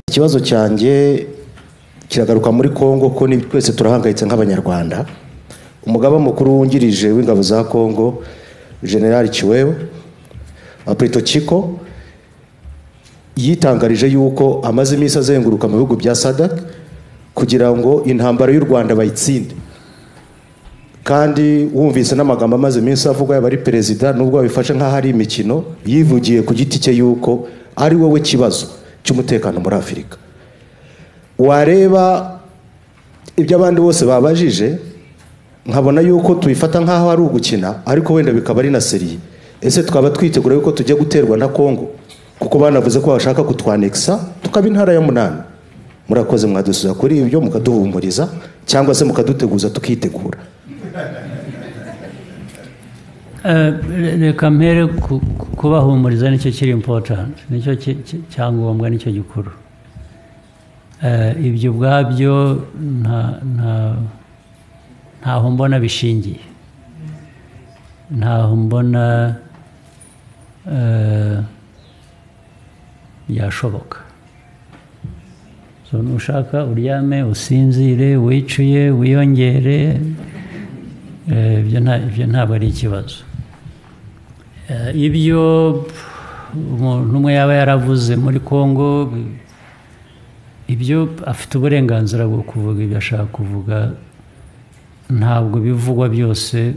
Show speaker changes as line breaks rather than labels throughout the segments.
ikibazo cyanjye kiragaruka muri congo ko ni- twese turahangayitse nk'abanyarwanda umugaba mukuru wungirije w'ingabo za congo generali kiwewe apreto Chiko yitangarije yuko amaze iminsi azenguruka mu bihugu bya sadak kugira ngo intambara y'u rwanda bayitsinde kandi wumvise n'amagambo amaze iminsi avugwa yaba ari perezida nubwo babifashe nk'aho ari imikino yivugiye ku giti cye yuko ari wowe kibazo cy'umutekano muri afurika wareba ibyo abandi bose babajije nkabona yuko tubifata nk'aho ari ugukina ariko wenda bikaba ari na seriye ese twaba twitegura yuko tujya guterwa na kongo kuko banavuze ko bashaka kutwanekisa tukaba intara ya munani murakoze mwadusubiza kuri ibyo mukaduhumuriza cyangwa se mukaduteguza tukitegura
Eh, reka mpere ku- ku- kubahumuriza nicyo kiri impotanti nicyo ki- ki- cyangombwa nicyo gikuru Eh, ibyo ubwabyo nta- nta- ntaho mbona bishingiye ntaho mbona eh, byashoboka So, nushaka uryame usinzire wicuye wiyongere Eh, ibyo nta- ibyo ntabwo ari ikibazo Eh, ibyo umuntu umwe yaba yaravuze muri congo ibyo afite uburenganzira bwo kuvuga ibyo ashaka kuvuga ntabwo bivugwa byose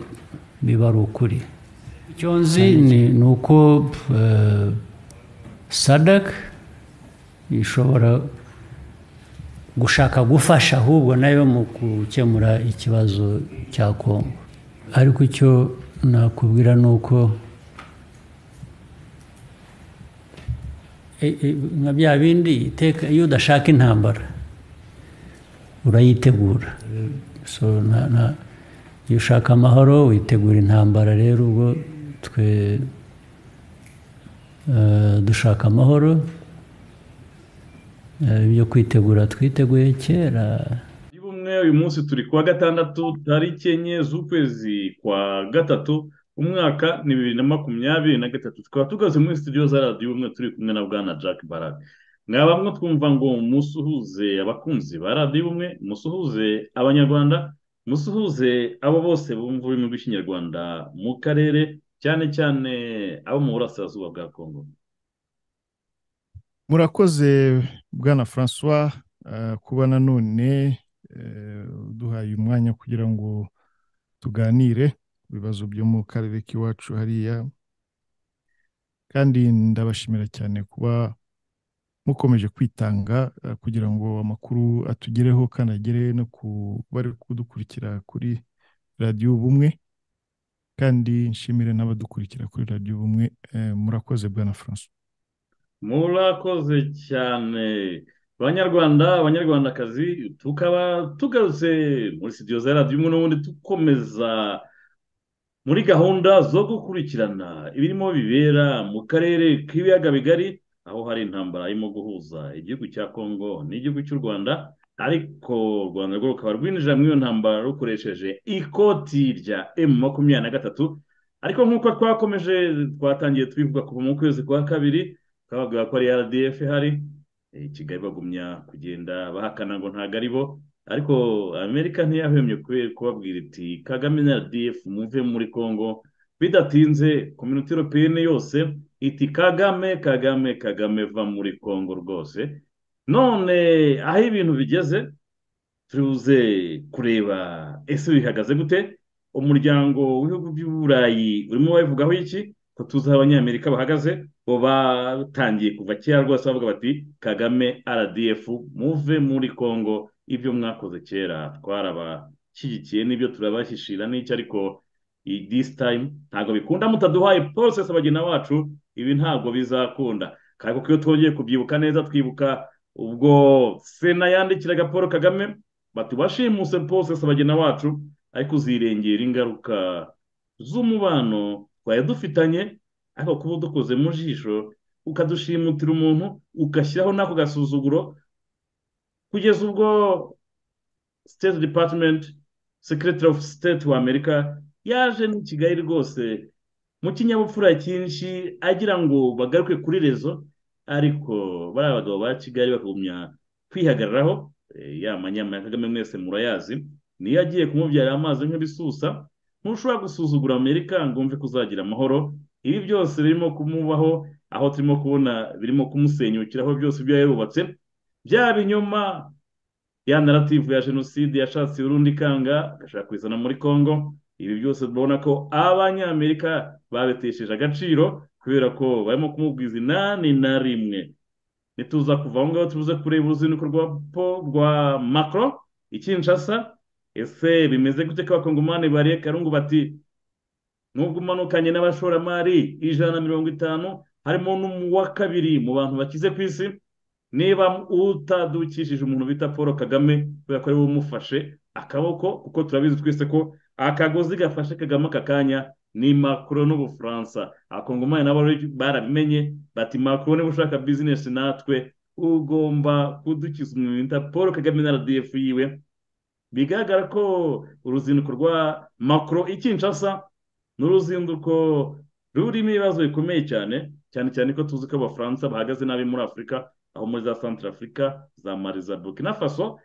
biba ari ukuri icyo nzi ni ni uko eh, sadak ishobora gushaka gufasha ahubwo nayo mu gukemura ikibazo cya kongo ariko icyo nakubwira ni uko E- e- nka bya bindi iteka iyo udashaka intambara urayitegura so na- na- iyo ushaka amahoro witegura intambara rero ubwo twe eh, dushaka amahoro eh, ibyo kwitegura twiteguye kera
Kuri bumwe uyu munsi turi kuwa gatandatu tariki enye z'ukwezi kwa gatatu umwaka ni bibiri na makumyabiri na gatatu tukaba tugaze muri studio za radiyo ubumwe turi kumwe na bwana jack barak mwaba mwo twumva ngo musuhuze abakunzi ba radiyo ubumwe musuhuze abanyarwanda musuhuze abo bose bumva ururimi rw'ikinyarwanda mu karere cyane cyane abo mu burasirazuba bwa kongo
murakoze bwana francois eh, kuba nanone eh, uduhaye umwanya kugira ngo tuganire ku bibazo byo mu karere k'iwacu hariya kandi ndabashimira cyane kuba mukomeje kwitanga eh, kugira ngo amakuru atugereho kandi agere no ku bari kudukurikira kuri radiyo ubumwe kandi nshimire n'abadukurikira kuri radiyo ubumwe eh, murakoze bwana francois
murakoze cyane banyarwanda abanyarwandakazi tukaba tugarutse muri studio za radiyo umwe n'ubundi dukomeza muri gahunda zo gukurikirana ibirimo bibera mu karere k'ibiyaga bigari aho hari intambara irimo guhuza igihugu cya kongo n'igihugu cy'u rwanda ariko u rwanda rwo rukaba rwinjira muri iyo ntambara rukoresheje ikoti rya emu makumyabiri na gatatu ariko nk'uko twakomeje twatangiye tubivuga kuva mu kwezi kwa kabiri twababwira ko ari rdf ihari eh, kigali bagumya kugenda bahakana ngo ntabwo ari bo ariko amerika ntiyahwemye kube- kubabwira iti kagame na rdf muve muri congo bidatinze kominote europeyene yose iti kagame kagame kagame va muri congo rwose none aho ibintu bigeze turuze kureba ese bihagaze gute umuryango w'ibihugu by'uburayi urimo wabivugaho iki ko tuzi aho abanyamerika bahagaze bo batangiye kuva kera rwose bavuga bati kagame rdf muve muri congo ibyo mwakoze kera twarabashyigikiye n'ibyo turabashyishira n'icyo ariko i- this time ntabwo bikunda mutaduhaye process abagina bacu ibi ntabwo bizakunda kandi kuko iyo twongeye kubyibuka neza twibuka ubwo sena yandikiraga paul kagame bati bashimuse process abagina bacu ariko uzirengera ingaruka z'umubano twari dufitanye ariko kuba udukoze mu jisho ukadushimutirira umuntu ugashyiraho n'ako gasuzuguro kugeza ubwo state department secretary of state wa amerika yaje ni kigali rwose mu kinyabupfura cyinshi agira ngo bagaruke kuri rezo ariko bariya bagabo ba kigali bakagumya kwihagararaho ya manyama ya kagame mwese murayazi niyo agiye kumubyarira amazi nk'ibisusa ntushobora gusuzugura amerika ngo umve ko uzagira amahoro ibi byose birimo kumubaho aho turimo kubona birimo kumusenyukiraho byose ibyo yarubatse bya binyoma ya narativu ya jenoside yashatse urundi ikanga agashaka kuyizana muri congo ibi byose tubona ko abanyamerika babetesheje agaciro kubera ko barimo kumubwiza inani na rimwe nituza kuva aho ngaho tubuze kureba uruzinduko rwa po rwa makoro ikinshasa ese bimeze gute ko abakongomani bariye karungu bati nubwo umanukanye n'abashoramari ijana na mirongo itanu harimo n'uwa kabiri mu bantu bakize ku isi niba utadukishije umuntu bita paul kagame kubera ko ariwe umufashe akaboko kuko turabizi twese ko akagozi gafashe kagame aka kanya ni makuru n'ubufaransa abakongomani nabo barabimenye bati makuru niba ushaka bizinesi natwe ugomba kudukiza umuntu bita paul kagame na rdf yiwe bigaragara ko uruzinduko rwa makuru ikinshasa ni uruzinduko rurimo ibibazo bikomeye cyane cyane cyane ko tuzi ko abafaransa bahagaze nabi muri afurika aho muri za santara afurika za mari za burkina faso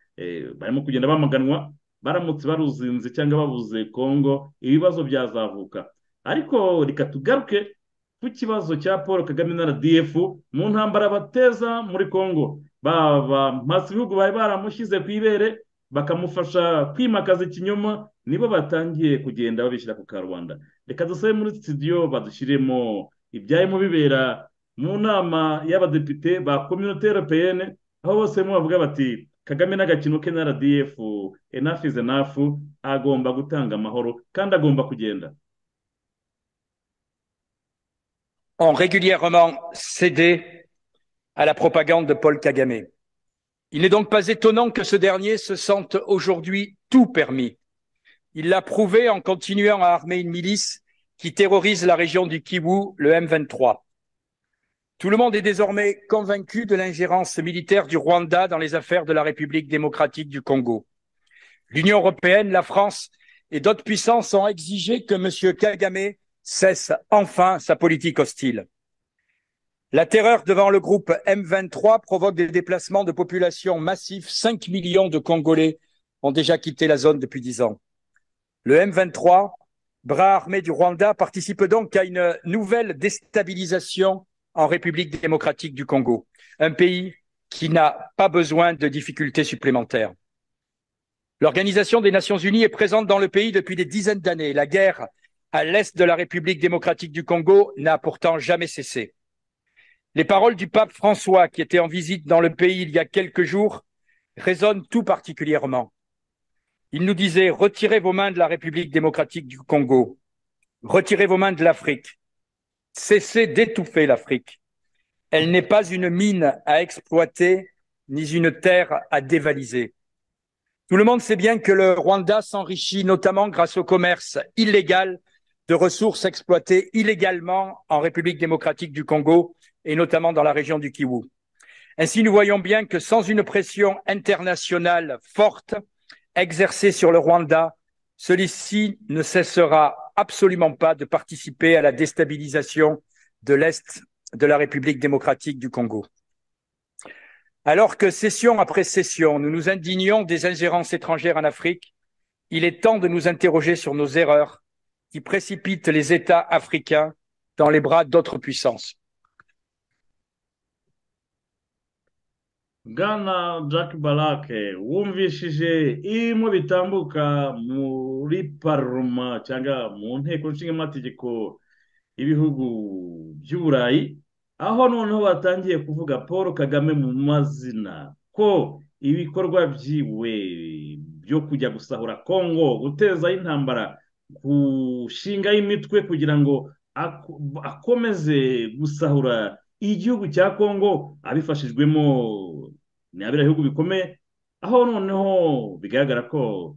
barimo kugenda bamaganwa baramutse baruzinze cyangwa babuze kongo ibibazo byazavuka ariko reka tugaruke ku kibazo cya paul kagame na rdf mu ntambara bateza muri congo baba maze ibihugu bari baramushyize ku ibere bakamufasha kwimakaza ikinyoma nibo batangiye kugenda babishyira ku karubanda reka dusabe muri studio badushyiremo ibyarimo bibera mu nama y'abadepite ba kominote europeyene aho bose bavuga bati kagame n'agakino ke na rdf enafu izi enafu agomba gutanga amahoro kandi agomba kugenda
ont régulièrement cédé à la propagande de Paul Kagame. Il n'est donc pas étonnant que ce dernier se sente aujourd'hui tout permis. Il l'a prouvé en continuant à armer une milice qui terrorise la région du Kivu, le M23. Tout le monde est désormais convaincu de l'ingérence militaire du Rwanda dans les affaires de la République démocratique du Congo. L'Union européenne, la France et d'autres puissances ont exigé que M. Kagame cesse enfin sa politique hostile. La terreur devant le groupe M23 provoque des déplacements de population massifs. 5 millions de Congolais ont déjà quitté la zone depuis 10 ans. Le M23, bras armé du Rwanda, participe donc à une nouvelle déstabilisation en République démocratique du Congo, un pays qui n'a pas besoin de difficultés supplémentaires. L'Organisation des Nations Unies est présente dans le pays depuis des dizaines d'années. La guerre à l'est de la République démocratique du Congo n'a pourtant jamais cessé. Les paroles du pape François, qui était en visite dans le pays il y a quelques jours, résonnent tout particulièrement. Il nous disait Retirez vos mains de la République démocratique du Congo, retirez vos mains de l'Afrique, Cessez d'étouffer l'Afrique. Elle n'est pas une mine à exploiter ni une terre à dévaliser. Tout le monde sait bien que le Rwanda s'enrichit notamment grâce au commerce illégal de ressources exploitées illégalement en République démocratique du Congo et notamment dans la région du Kiwu. Ainsi, nous voyons bien que sans une pression internationale forte exercée sur le Rwanda, celui-ci ne cessera absolument pas de participer à la déstabilisation de l'Est de la République démocratique du Congo. Alors que session après session, nous nous indignons des ingérences étrangères en Afrique, il est temps de nous interroger sur nos erreurs qui précipitent les États africains dans les bras d'autres puissances.
bwana jack barake wumvishije irimo bitambuka muri paroma cyangwa mu nteko nshingamategeko y'ibihugu by'uburayi aho noneho batangiye kuvuga paul kagame mu mazina ko ibikorwa byiwe byo kujya gusahura kongo gutezaho intambara gushingaho imitwe kugira ngo akomeze gusahura igihugu cya kongo abifashijwemo ni abira bihugu bikomeye aho noneho bigaragara ko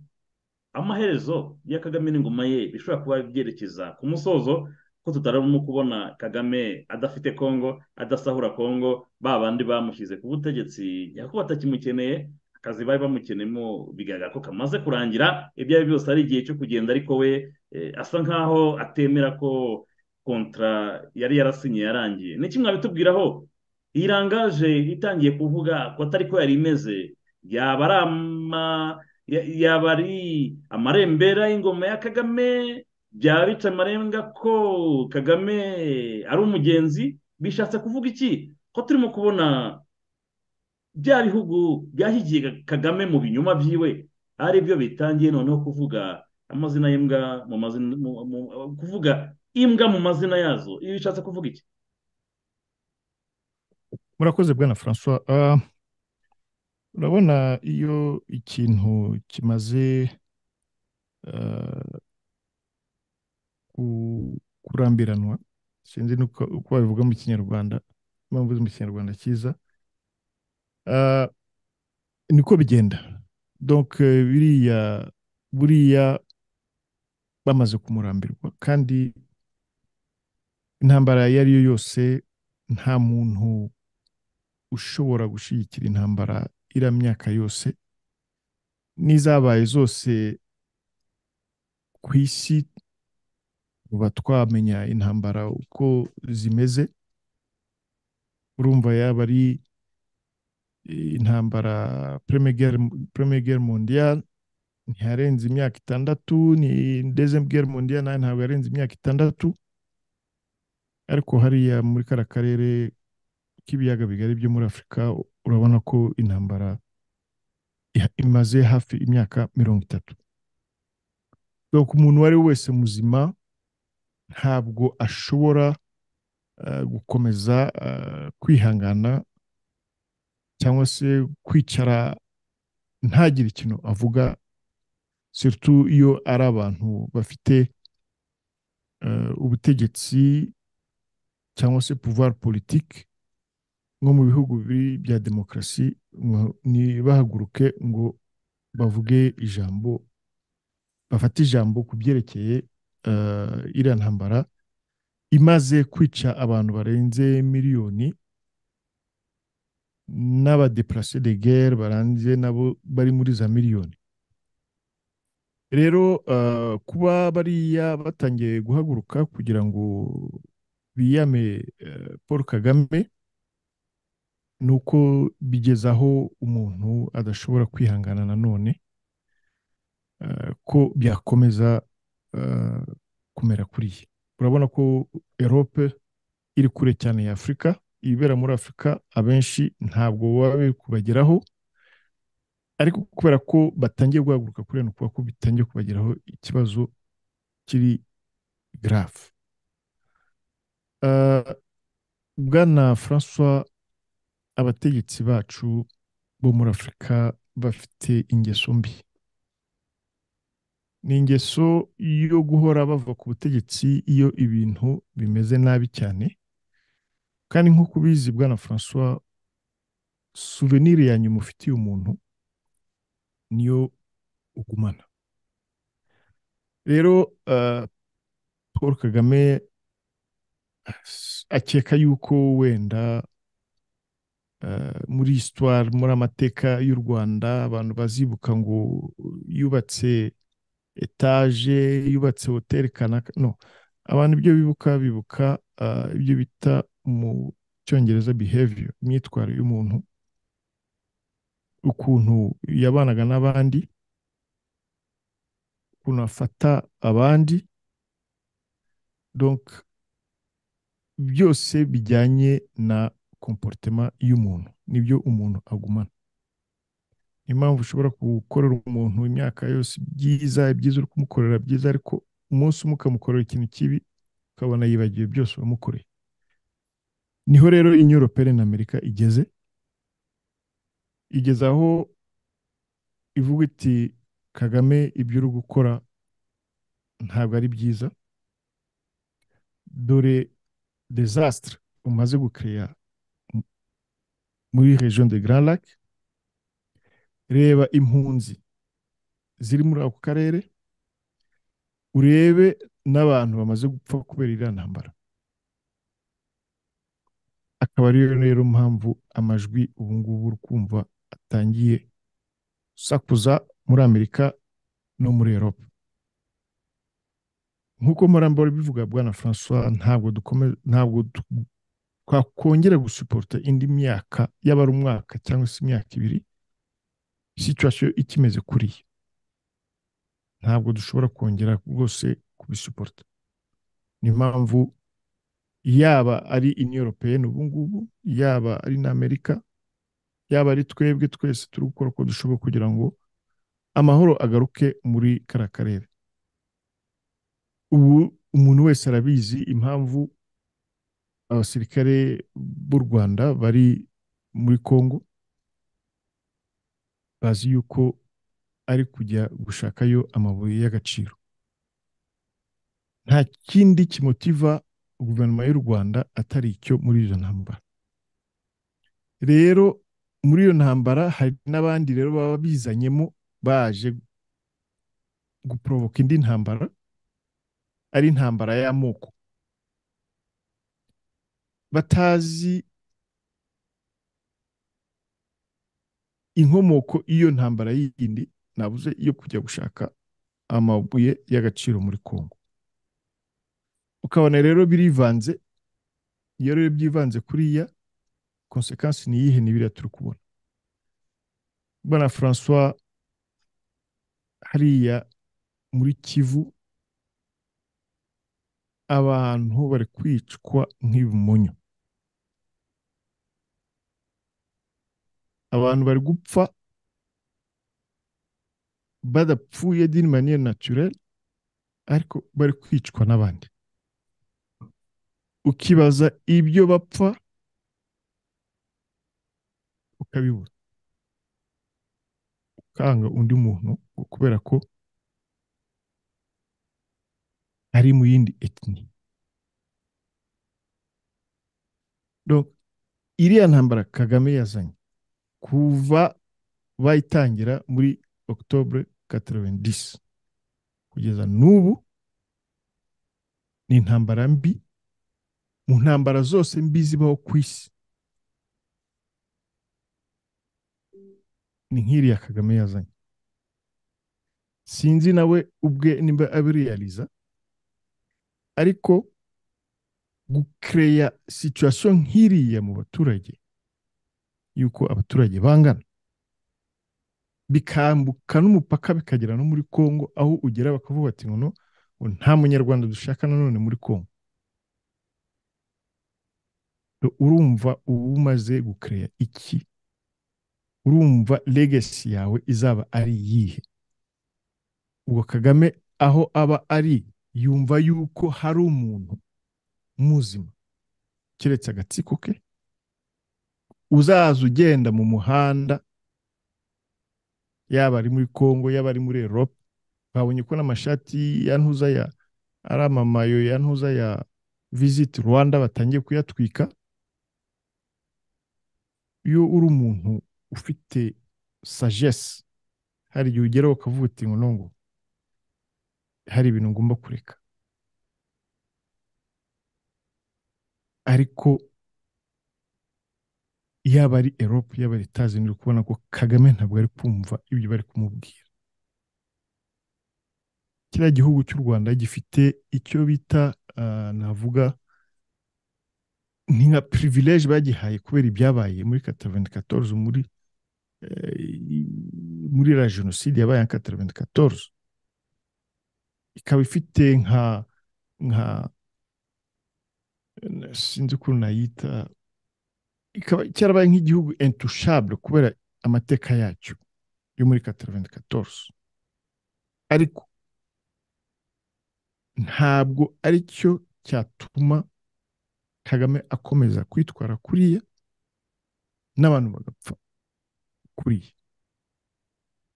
amaherezo ya kagame n'ingoma ye bishobora kuba byerekeza ku musozo ko tutarimo kubona kagame adafite kongo adasahura kongo ba bandi bamushyize ku butegetsi nyako batakimukeneye akazi bari bamukeneyemo bigaragara ko kamaze kurangira ibyo ari byose ari igihe cyo kugenda ariko we asa nkaho atemera ko kontra yari yarasinye yarangiye ni kimwe mwabitubwiraho iyi rangaje itangiye kuvuga ko atari ko yari imeze yaba ari ama yaba ari amarembera y'ingoma ya kagame byaba bica amarenga ko kagame ari umugenzi bishatse kuvuga iki ko turimo kubona bya bihugu byahigiye kagame mu binyoma byiwe ari byo bitangiye noneho kuvuga amazina y'imbwa mu mazina kuvuga imbwa mu mazina yazo ibi bishatse kuvuga iki
murakoze bwana francois urabona iyo ikintu kimaze kurambiranwa sinzi uko babivuga mu kinyarwanda impamvu mu kinyarwanda cyiza niko bigenda donc biriya buriya bamaze kumurambirwa kandi intambara iyo ari yo yose nta muntu ushobora gushyigikira intambara iriya myaka yose n'izabaye zose ku isi uba twamenya intambara uko zimeze urumva yaba ari intambara premier guerre mondiale ntiyarenze imyaka itandatu ni deuxième guerre mondiale nayo ntabwo yarenze imyaka itandatu ariko hariya muri kara karere k'ibiyaga bigari byo muri afurika urabona ko intambara imaze hafi imyaka mirongo itatu ku umuntu uwo ari we wese muzima ntabwo ashobora gukomeza kwihangana cyangwa se kwicara ntagire ikintu avuga siritu iyo ari abantu bafite ubutegetsi cyangwa se pouvoir politique nko mu bihugu bibiri bya demokarasi ntibahaguruke ngo bavuge ijambo bafate ijambo ku byerekeye iriya ntambara imaze kwica abantu barenze miliyoni n'abadeparase de guerre baranze nabo bari muri za miliyoni rero kuba bariya batangiye guhaguruka kugira ngo biyame paul kagame ni uko bigeza aho umuntu adashobora kwihangana nanone ko byakomeza kumera kuriya urabona ko erope iri kure cyane ya afurika ibibera muri afurika abenshi ntabwo baba biri kubageraho ariko kubera ko batangiye guhaguruka kuri eno kuba ko bitangiye kubageraho ikibazo kiri garafu bwana francois abategetsi bacu bo muri afurika bafite ingeso mbi ni ingeso yo guhora bava ku butegetsi iyo ibintu bimeze nabi cyane kandi nk'uko ubizi bwana francois suvenire ya nyuma ufitiye umuntu niyo ugumana rero paul kagame akeka yuko wenda muri histoire muri amateka y'u rwanda abantu bazibuka ngo yubatse etaje yubatse hoteli kanaka no abantu ibyo bibuka bibuka ibyo bita mu cyongereza behavior imyitwarire y'umuntu ukuntu yabanaga n'abandi ukuntu afata abandi donc byose bijyanye na komporutema y'umuntu nibyo umuntu agumana ni impamvu ushobora gukorera umuntu imyaka yose byiza ibyiza uri kumukorera byiza ariko umunsi umwe ukamukorera ikintu kibi ukabona yibagiwe byose wamukoreye niho rero inyoropere na amerika igeze igeze aho ivuga iti kagame ibyo uri gukora ntabwo ari byiza dore dezasitire umaze gukeya muri region de Grand Lac reba impunzi ziri muri ako karere urebe n'abantu bamaze gupfa kubera iriya ntambara akaba ariyo rero mpamvu amajwi ubu ngubu uri kumva atangiye usakuza muri amerika no muri eropa nk'uko murambara bivuga bwana francois ntabwo twakongera gusuporta indi myaka yaba ari umwaka cyangwa se imyaka ibiri situwasiyo ikimeze kuriya ntabwo dushobora kongera rwose kubisuporta ni impamvu yaba ari inyoropeyeni ubu ngubu yaba ari n'amerika yaba ari twebwe twese turi gukora uko dushoboye kugira ngo amahoro agaruke muri kariya karere ubu umuntu wese arabizi impamvu abasirikare b'u rwanda bari muri congo bazi yuko ari kujya gushakayo amabuye y'agaciro nta kindi kimotiva guverinoma y'u rwanda atari icyo muri izo ntambara rero muri iyo ntambara hari n'abandi rero baba bizanyemo baje guporovoka indi ntambara ari intambara y'amoko batazi inkomoko y'iyo ntambara yindi nabuze yo kujya gushaka amabuye y'agaciro muri congo ukabona rero birivanze iyo rero byivanze kuriya konsekansi ni iyihe ni biriya turi kubona bwana francois hariya muri kivu abantu bari kwicwa nk'ibimonyo abantu bari gupfa badapfuye dini maniye naturere ariko bari kwicwa n'abandi ukibaza ibyo bapfa ukabibura ukanga undi muntu kubera ko ari mu yindi etini iriya ntambara kagame yazanye kuva bayitangira muri okutobure katarabendisi kugeza n'ubu ni intambara mbi mu ntambara zose mbi zibaho ku isi ni nk'iriya kagame yazanye sinzi nawe ubwe nimba abiriyariza ariko gukereya situwasiyo nk'iriya mu baturage y'uko abaturage bangana bikambuka n'umupaka bikagera no muri congo aho ugera bakavuga bati ngo nta munyarwanda dushaka nanone muri congo urumva uba umaze gukereya iki urumva legasi yawe izaba ari iyihe ubwo kagame aho aba ari yumva yuko hari umuntu muzima keretse agatsiko ke uzaza ugenda mu muhanda yaba ari muri congo yaba ari muri erope babonye ko n'amashati ya ntuza ya ari amamayo ya ntuza ya visiti rwanda batangiye kuyatwika iyo uri umuntu ufite sagesse hari igihe ugeraho ukavuga uti ngo nongo hari ibintu ngomba kureka ariko yaba ari erope yaba ari etaje uri kubona ko kagame ntabwo ari kumva ibyo bari kumubwira kiriya gihugu cy'u rwanda gifite icyo bita navuga ni nka pirivilege bagihaye kubera ibyabaye muri kataraventi katoruze muri muri la jenoside yabaye nka kataraventi katoruze ikaba ifite nka nka sinzi ukuntu nayita ikaba cyarabaye nk'igihugu entushabure kubera amateka yacyo yo muri kataraventi katoruze ariko ntabwo ari cyo cyatuma kagame akomeza kwitwara kuriya n'abantu bagapfa kuriya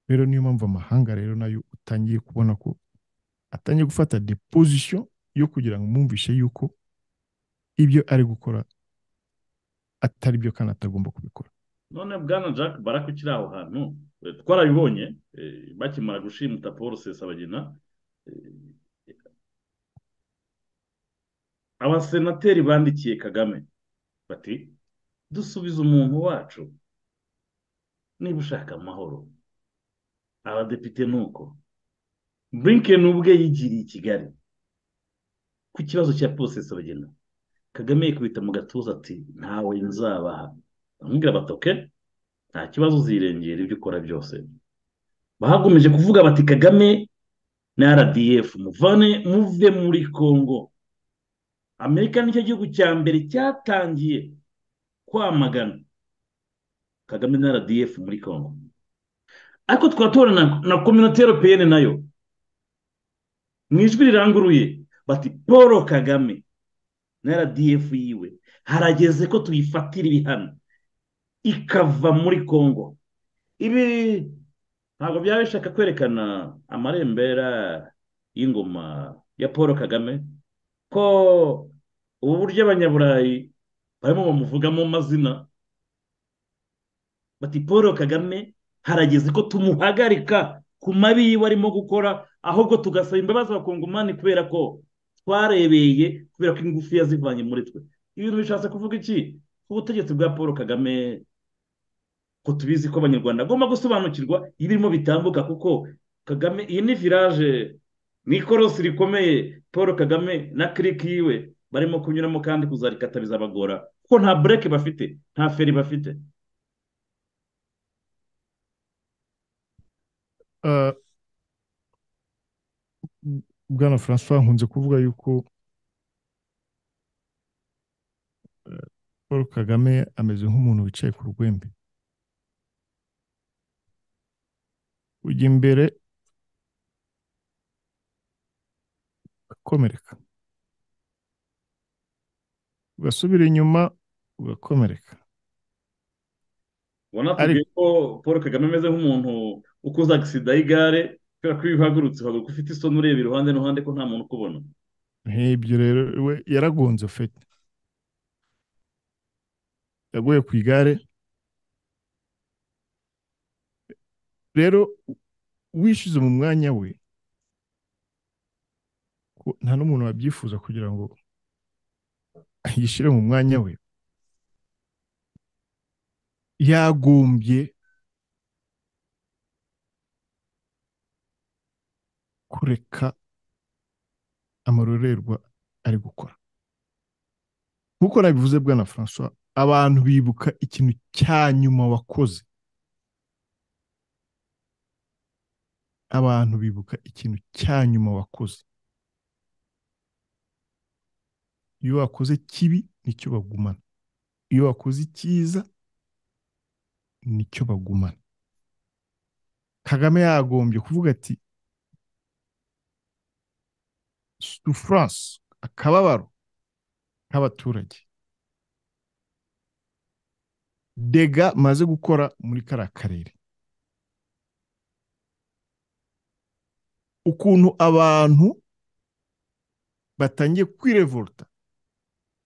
rero niyo mpamvu amahanga rero nayo utangiye kubona ko atangiye gufata depozisiyo yo kugira ngo mwumvishe yuko ibyo ari gukora atari byo kandi atagomba kubikora
none bwana jack barako ukiri aho hantu twarabibonye bakimara gushimuta paul sesabagina abasenateri bandikiye kagame bati dusubize umuntu wacu niba ushaka amahoro abadepite ni uko blinken ubwe yigiriye i kigali ku kibazo cya posesi bagena kagame yikubita mu gatuza ati ntawe nzabaha bamubwira bati oke nta kibazo uzirengera ibyo ukora byose bahakomeje kuvuga bati kagame na rdf muvane muve muri congo amerika nicyo gihugu cya mbere cyatangiye kwamagana kagame na rdf muri congo ariko tukaba tubona na kominote europeyene nayo mu ijwi riranguruye bati paul kagame na rdf yiwe harageze ko tuyifatira ibihano ikava muri congo ibi ntabwo byaba bishaka kwerekana amarembera y'ingoma ya paul kagame ko ubu buryo abanyaburayi barimo bamuvugamo amazina bati paul kagame harageze ko tumuhagarika ku mabi yiwe arimo gukora ahubwo tugasaba imbabazi abakongomani kubera ko twarebeye kubera ko ingufu yazivanye muri twe ibintu bishatse kuvuga iki ubutegetsi bwa paul kagame ko tubizi ko abanyarwanda agomba gusobanukirwa ibirimo bitambuka kuko kagame iyi ni viraje ni ikorosi rikomeye paul kagame na kiriki yiwe barimo kunyuramo kandi kuzarikata bizabagora kuko nta bureke bafite nta feri bafite
bwana francois nkunze kuvuga yuko paul kagame ameze nk'umuntu wicaye ku rwembe ujya imbere ugakomereka ugasubira inyuma ugakomereka
ubona tubwiye ko paul kagame ameze nk'umuntu ukoze agisida y'igare kubera ko iyo uhagurutse uhaguruka ufite isoni ureba iruhande n'uruhande ko nta muntu ukubona
nk'ibyo rero we yaragonze ufite yaguye ku igare rero wishyuze mu mwanya we nta n'umuntu wabyifuza kugira ngo yishyire mu mwanya we yagombye kureka amarorerwa ari gukora nk'uko nabivuze bwana francois abantu bibuka ikintu cya nyuma wakoze abantu bibuka ikintu cya nyuma wakoze iyo wakoze kibi nicyo bagumana iyo wakoze icyiza nicyo bagumana kagame yagombye kuvuga ati sufurance akababaro k'abaturage dega maze gukora muri kariya karere ukuntu abantu batangiye kwirevolta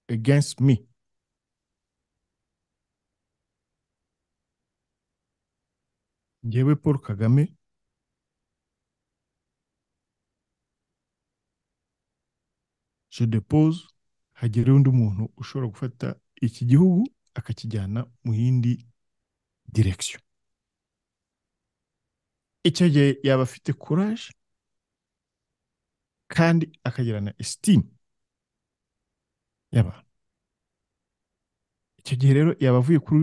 against me njyewe paul kagame je depose hagere undi muntu ushobora gufata iki gihugu akakijyana mu yindi direction icyo gihe yaba afite courage kandi akagirana esitimu y'abantu icyo gihe rero yaba avuye kuri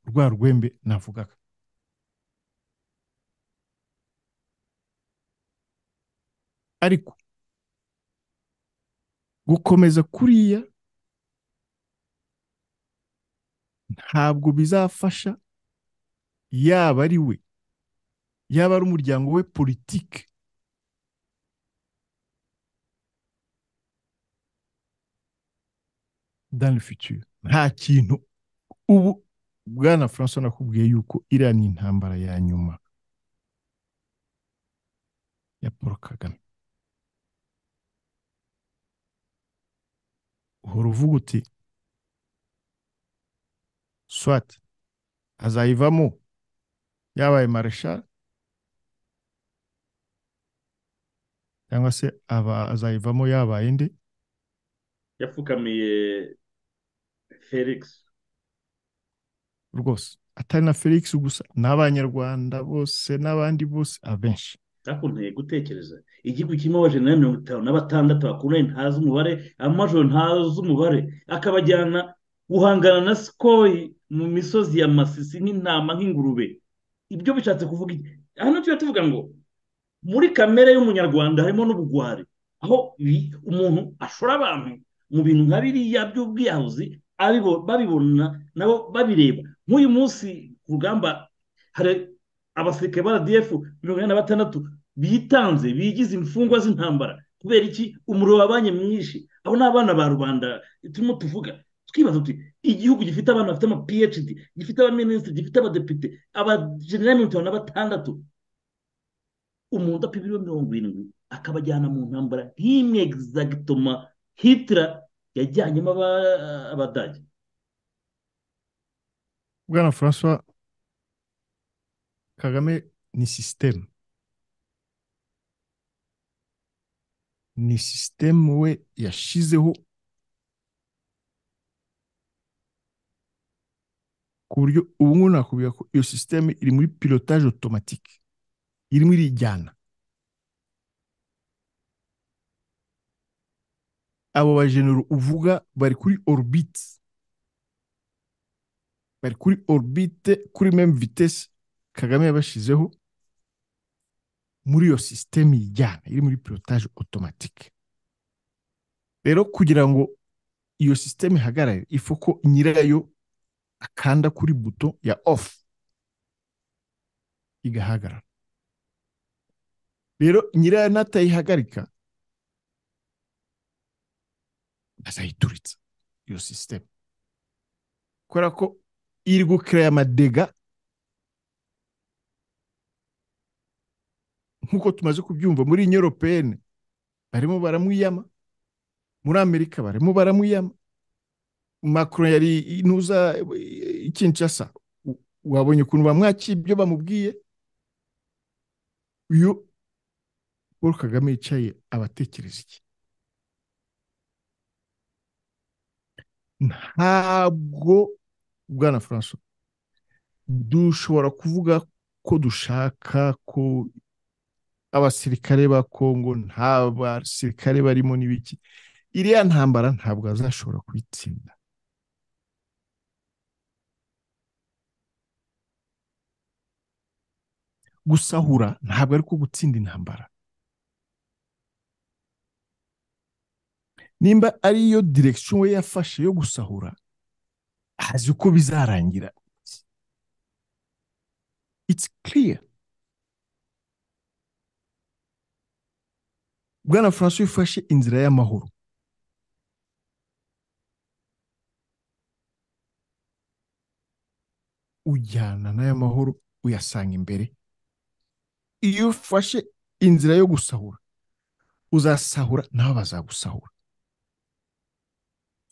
rwa rwembe navugaga ariko gukomeza kuriya ntabwo bizafasha yaba ari we yaba ari umuryango we politike dans le futur nta kintu ubu bwana francois nakubwiye yuko iriya ni intambara ya nyuma ya paul kagame uhora uvuga uti swat azayivamo yabaye mareshal cyangwa se azayivamo yabaye ndi
yapfukamiye felix
rwose atari na felix gusa ni abanyarwanda bose n'abandi bose abenshi
ntakunteye gutekereza igihugu kirimo abajenerali mirongo itanu na batandatu bakundanye ntazi umubare amajoro ntazi umubare akabajyana guhangana na sikoyi mu misozi ya masisi nk'intama nk'ingurube ibyo bishatse kuvuga iki hano tuba tuvuga ngo muri kamere y'umunyarwanda harimo n'ubugwari aho umuntu ashora abantu mu bintu nka biriya by'ubwiyahuzi babibona nabo babireba nk'uyu munsi ku rugamba hari abasirikare ba rdf mirongo inani na batandatu bitanze bigize imfungwa z'intambara kubera iki umuriro wabanye mwinshi abo ni abana ba rubanda turimo tuvuga twibaza tuti igihugu gifite abana bafite ama phd gifite abaminisitiri gifite abadepite abajenerali mirongo itanu na batandatu umuntu udapima ibiro mirongo irindwi akabajyana mu ntambara nk'imwe egizagitoma hitira yajyanyemo abadage
bwana francois kagame ni sisitemu ni sisitemu we yashyizeho ku buryo ubu ngubu nakubwira ko iyo sisitemu iri muri pilotage otomatike irimo irijyana abo bajenero uvuga bari kuri orubiti bari kuri orubite kuri memu vitesi kagame yabashyizeho muri iyo sisitemu ijyana iri muri pilotage otomatike rero kugira ngo iyo sisitemu ihagarare ifu ko nyirayo akanda kuri buto ya ofu igahagarara rero nyirayo natayihagarika azayituritsa iyo sisitemu kubera ko iri gukereya amadega nk'uko tumaze kubyumva muri nyoropene barimo baramwiyama muri amerika barimo baramwiyama macron yari intuza ikinshasa wabonye ukuntu bamwakira ibyo bamubwiye iyo paul kagame yicaye abatekereza iki ntabwo bwana francois dushobora kuvuga ko dushaka ko abasirikare ba kongo nta basirikare barimo n'ibiki iriya ntambara ntabwo azashobora kuyitsinda gusahura ntabwo ari ko gutsinda intambara nimba ari yo direkisiyo we yafashe yo gusahura azi uko bizarangira it's clear bwana francois ufashe inzira y'amahoro ujyana n'ay'amahoro uyasanga imbere iyo ufashe inzira yo gusahura uzasahura nabo bazagusahura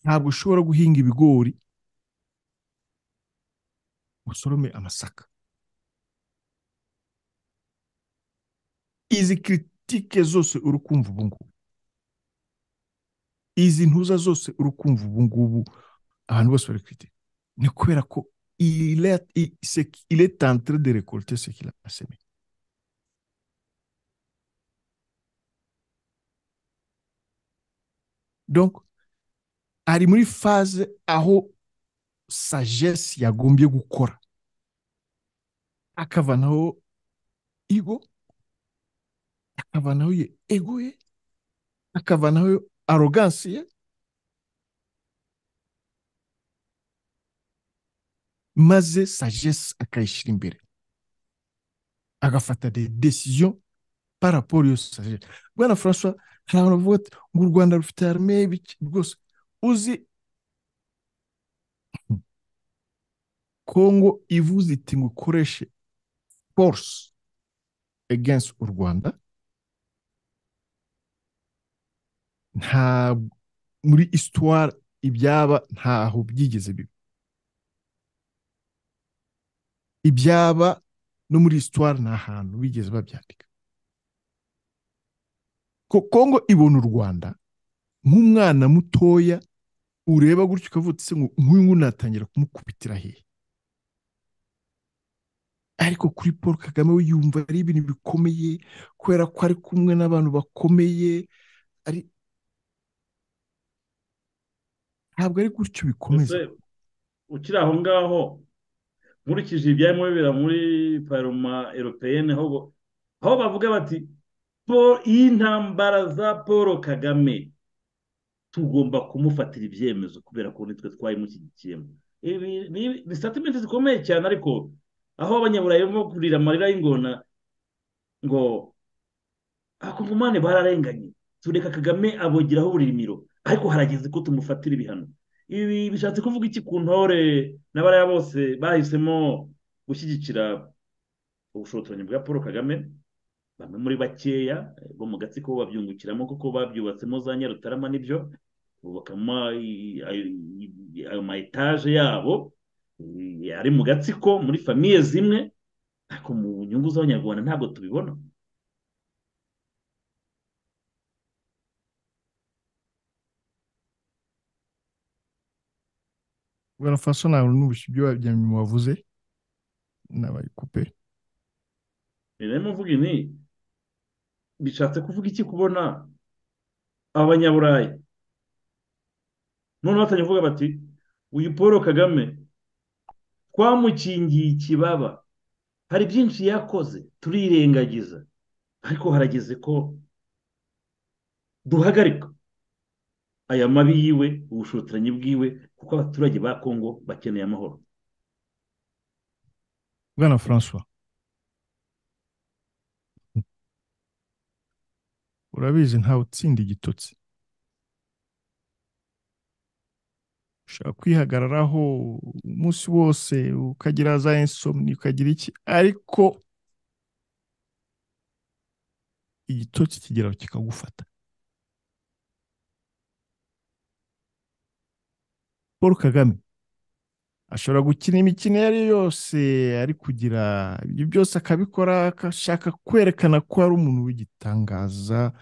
ntabwo ushobora guhinga ibigori usorome amasaka izi politike zose uri kumva ubu ngubu izi ntuza zose uri kumva ubu ngubu abantu bose bari kwite ni kubera ko ile tantre de recolte ce qu'il a semé donc ari muri phase aho sagesse yagombye gukora akavanaho igo akavanaho ye ego ye akavanaho arogansi ye maze sagesse akayishyira imbere agafata de decision par rapport iyo sagesse bwana francois hari abantu bavuga ati ngo u rwanda rufite arme y'ibiki rwose uzi kongo ivuze iti ngo ukoreshe force against u rwanda nta muri isitwara ibyaba ntaho byigeze bibi ibyaba no muri isitwara nta hantu bigeze babyandika kongo ibona u rwanda nk'umwana mutoya ureba gutyo ukavuga ngo nk'uyu nguyu natangira kumukubitira hehe ariko kuri paul kagame we yumva ari ibintu bikomeye kubera ko ari kumwe n'abantu bakomeye ari ntabwo ari gutyo bikomeza
Ese, ukiri aho ngaho nkurikije ibyarimo bibera muri paroma eropeyene aho bo- aho bavuga bati "Po- iyi ntambara za paul kagame tugomba kumufatira ibyemezo kubera ko nitwe twayimushyigikiyemo ibi ni- ni statement zikomeye cyane ariko aho abanyaburayi barimo kurira amarira y'ingona ngo abakongomani bararenganye tureka kagame abogeraho uburimiro ariko harageze ko tumufatira ibihano ibi bishatse kuvuga iki ku ntore n'abariya bose bahisemo gushyigikira ubushotoranyi bwa paul kagame bamwe muri bakeya eh, bo mu gatsiko babyungukiramo kuko babyubatsemo za nyarutarama n'ibyo bubakamo i- i- ayo ma etaje yabo eh, ari mu gatsiko muri famiye zimwe ariko mu nyungu z'abanyarwanda ntabwo tubibona
bwana francois ntabwo n'ubushyu ibyo bya nyuma wavuze n'abayikupe
rero mvuga ini bishatse kuvuga iki kubona abanyaburayi noneho batangira kuvuga bati uyu paul kagame twamukingiye ikibaba hari byinshi yakoze turirengagiza ariko harageze ko duhagarika aya mabi yiwe ubushotoranyi bwiwe kuko abaturage ba kongo bakeneye amahoro
bwana francois urabizi ntawe utsinda igitotsi ushobora kwihagararaho umunsi wose ukagira za insomni ukagira iki ariko igitotsi kigeraho kikagufata paul kagame ashobora gukina imikino iyo ari yo yose ari kugira ibyo byose akabikora akashaka kwerekana ko ari umuntu w'igitangaza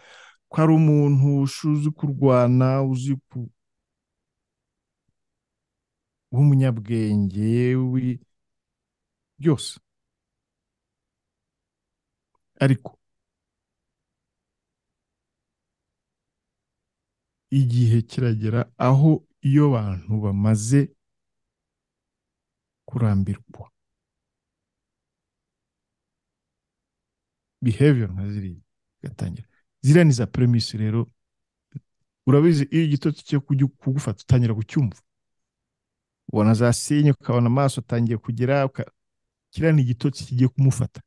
ko ari umuntu uzi kurwana uzi ku w'umunyabwenge w'i- byose ariko igihe kiragera aho iyo bantu bamaze kurambirwa behavior nka ziriya igatangira ziriya ni za premise rero urabizi iyo igitotsi cyo kugi- kugufata utangira kucyumva ubona za sinye ukabona amaso atangiye kugira uka- kiriya ni igitotsi kigiye kumufata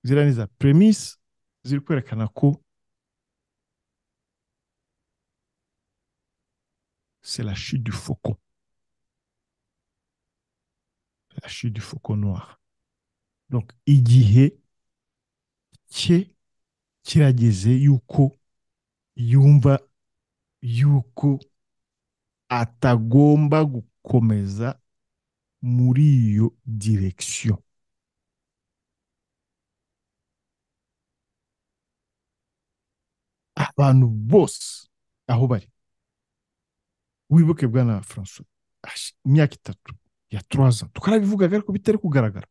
ziriya ni za premise ziri kwerekana ko c'est la chute du faucon. La chute du faucon noir. Donc, igihe cye kirageze yuko yumva yuko atagomba gukomeza muri iyo direction. abantu bose aho bari wibuke bwana francois ash- imyaka itatu ya turaza twarabivugaga ariko bitari kugaragara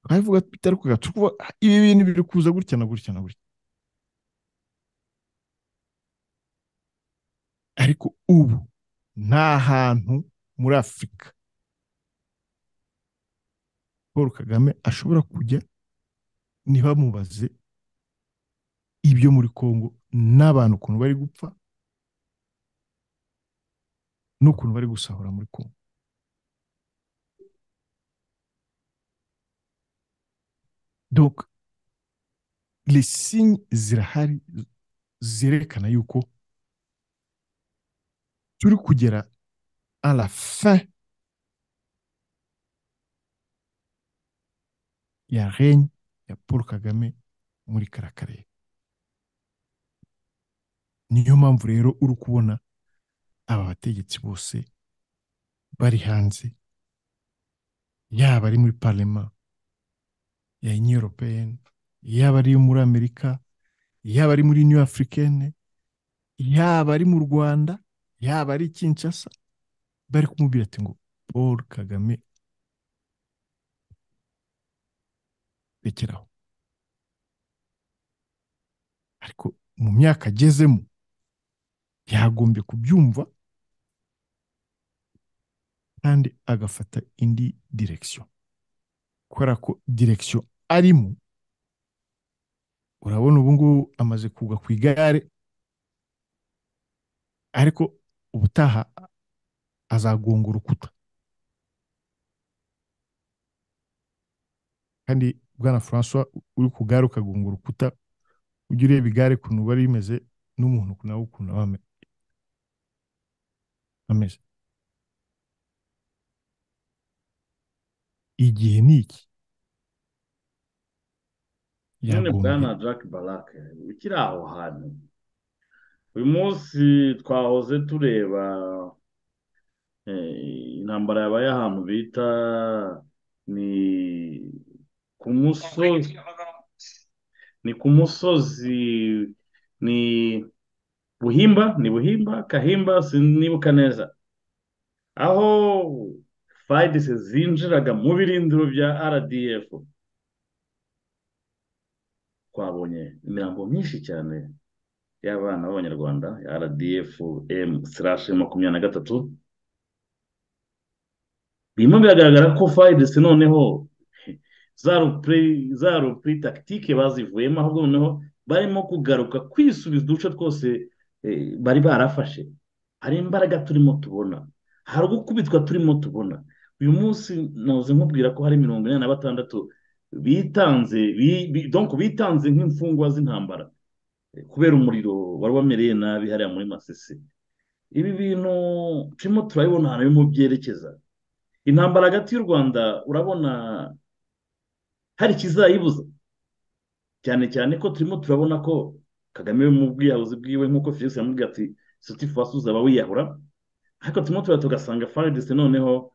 twarabivuga bitari kugaragara turi kuvuga ah, ibi bintu biri kuza gutya na gutya na gutya ariko ubu nta hantu muri afurika paul kagame ashobora kujya ntibamubaze ibyo muri Congo n'abantu ukuntu bari gupfa n'ukuntu bari gusahura muri Congo donc les signes zirahari zerekana yuko turi kugera à la fin ya règne ya Paul Kagame muri kara karere niyo mpamvu rero uri kubona aba bategetsi bose bari hanze yaba ari muri parlema ya union européenne yaba ari muri amerika yaba ari muri union africaine yaba ari mu rwanda yaba ari i kinshasa bari kumubwira ati ngo paul kagame rekeraho ariko mu myaka agezemo yagombye kubyumva kandi agafata indi direkisiyo kubera ko direkisiyo arimo urabona ubu ngubu amaze kugwa ku igare ariko ubutaha azagonga urukuta kandi bwana francois uri ku gare ukagonga urukuta ujya ureba igare ukuntu uba rimeze n'umuntu nawe ukuntu aba ameze igihe ni iki
none bwana jack barake ukiri aho hantu uyu munsi twahoze tureba intambara yabaye ahantu bita ni ku musozi ni ku musozi ni buhimba ni buhimba kahimba sinibuka neza aho fayidise zinjiraga mu birindiro bya rdf twabonye imirambo myinshi cyane y'abana b'abanyarwanda ya rdf emu sirashi makumyabiri na gatatu birimo biragaragara ko fayidese noneho za rupuri takitike bazivuyemo ahubwo noneho barimo kugaruka kwisubiza uduce twose bari barafashe hari imbaraga turimo tubona hari gukubitwa turimo tubona uyu munsi nahoze nkubwira ko hari mirongo inani na batandatu bitanze bitanze nk'imfungwa z'intambara kubera umuriro wari wamereye nabi hariya muri masisi ibi bintu turimo turabibona ahantu bimwe byerekeza intambara hagati y'u rwanda urabona hari ikizayibuza cyane cyane ko turimo turabona ko kagame mu bwiyahuzi bwiwe nk'uko felix yamubwiye ati sitifasi uzaba wiyahura ariko turimo turaba tugasanga faridise noneho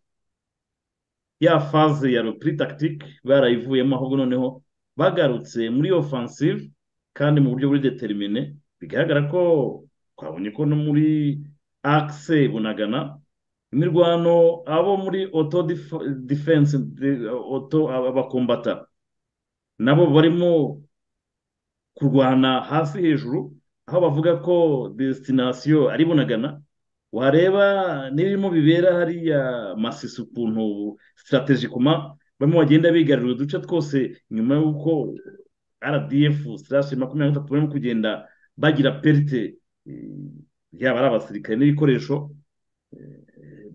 ya faze ya rupuri takitike barayivuyemo ahubwo noneho bagarutse muri ofansive kandi mu buryo buri determine bigaragara ko twabonye ko no muri akise bunagana imirwano abo muri oto defense oto abakombata nabo barimo kurwana hasi hejuru aho bavuga ko desitinasiyo ari bunagana wareba n'ibirimo bibera hariya masisi ukuntu sitarategikoma barimo bagenda bigarurira uduce twose nyuma y'uko rdf sitarashi makumyabiri na gatatu barimo kugenda bagira perite yaba ari abasirikare n'ibikoresho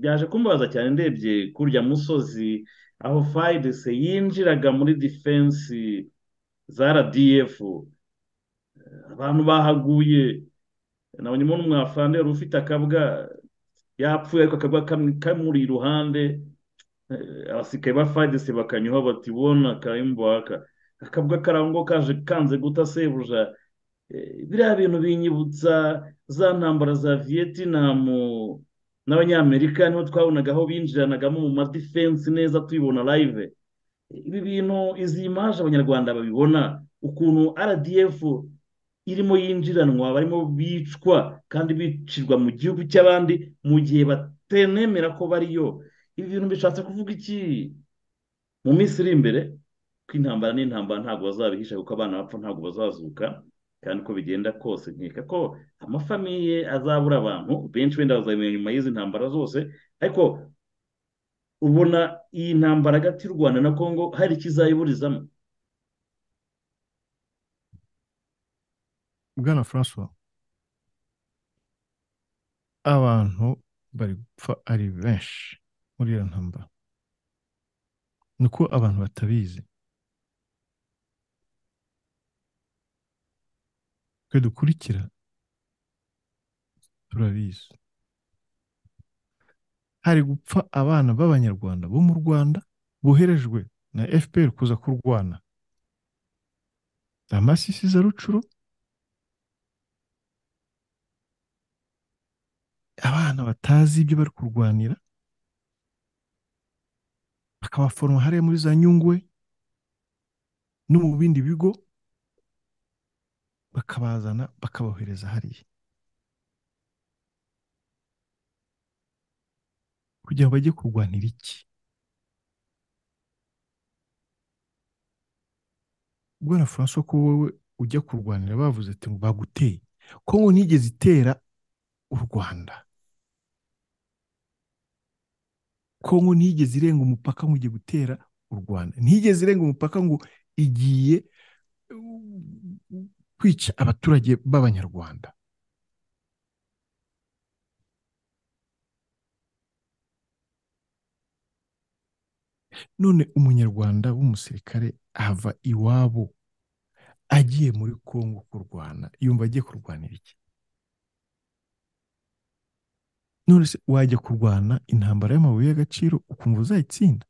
byaje kumbabaza cyane ndebye kurya musozi aho fayidese yinjiraga muri defense za rdf abantu bahaguye nabonyemo n'umwafande wari ufite akabwa yapfuye ariko akabwa kamuri iruhande abasirikare ba fayidese bakanyuha bati bona karimbuhaka akabwa karango kaje kanze guta sebuja biriya bintu binyibutsa za ntambara za vietinamu n'abanyamerika niho twabonaga aho binjiranagamo mu madifensi neza tuyibona live ibi bintu izi imaje abanyarwanda babibona ukuntu rdf irimo yinjiranwa barimo bicwa kandi bicirwa mu gihugu cy'abandi mu gihe batenemera ko bariyo ibi bintu bishatse kuvuga iki mu minsi iri imbere ko intambara n'intambara ntabwo bazabihisha kuko abana bapfa ntabwo bazazuka kandi uko bigenda kose nkeka ko amafamiye azabura abantu benshi wenda bazabimenya nyuma y'izi ntambara zose ariko ubona iyi ntambara hagati y'u rwanda na congo hari ikizayiburizamo
bwana francois abantu bari gupfa ari benshi muri iyo ntambara ni uko abantu batabizi twe dukurikira turabizi hari gupfa abana b'abanyarwanda bo mu rwanda boherejwe na fpr kuza kurwana amasisi za rucuro abana batazi ibyo bari kurwanira bakabaforoma hariya muri za nyungwe no mu bindi bigo bakabazana bakabohereza hariya kugira ngo bajye kurwanira iki bwana francois ko wowe ujya kurwanira bavuze ati ngo baguteye kongo ntigeze itera u rwanda kongo ntigeze irenga umupaka ngo ujye gutera u rwanda ntigeze irenga umupaka ngo igiye kwica abaturage b'abanyarwanda none umunyarwanda w'umusirikare ava iwabo agiye muri congo kurwana yumva agiye kurwanira iki none se wajya kurwana intambara y'amabuye y'agaciro ukumva uzayitsinda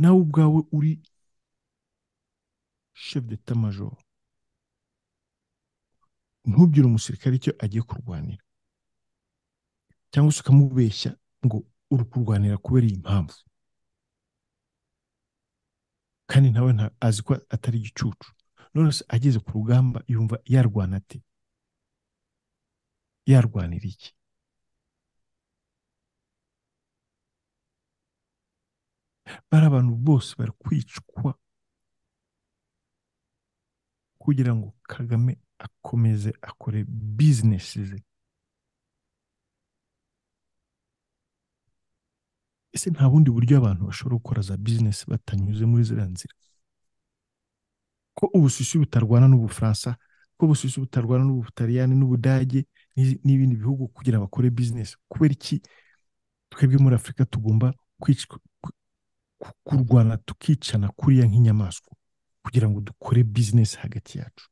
nawe ubwawe uri chef d'etat major ntubwire umusirikare icyo agiye kurwanira cyangwa se ukamubeshya ngo uri kurwanira kubera iyi mpamvu kandi nawe azi ko atari igicucu none se ageze ku rugamba yumva yarwana ate yarwanira iki bari abantu bose bari kwicwa kugira ngo kagame akomeze akore bizinesi ze ese nta bundi buryo abantu bashobora gukora za bizinesi batanyuze muri ziriya nzira ko ubususu butarwana n'ubufaransa ko ubususu butarwana n'ubutaliyani n'ubudage n'ibindi bihugu kugira bakore bizinesi kubera iki twebwe muri afurika tugomba kurwana tukicana kuriya nk'inyamaswa kugira ngo dukore bizinesi hagati yacu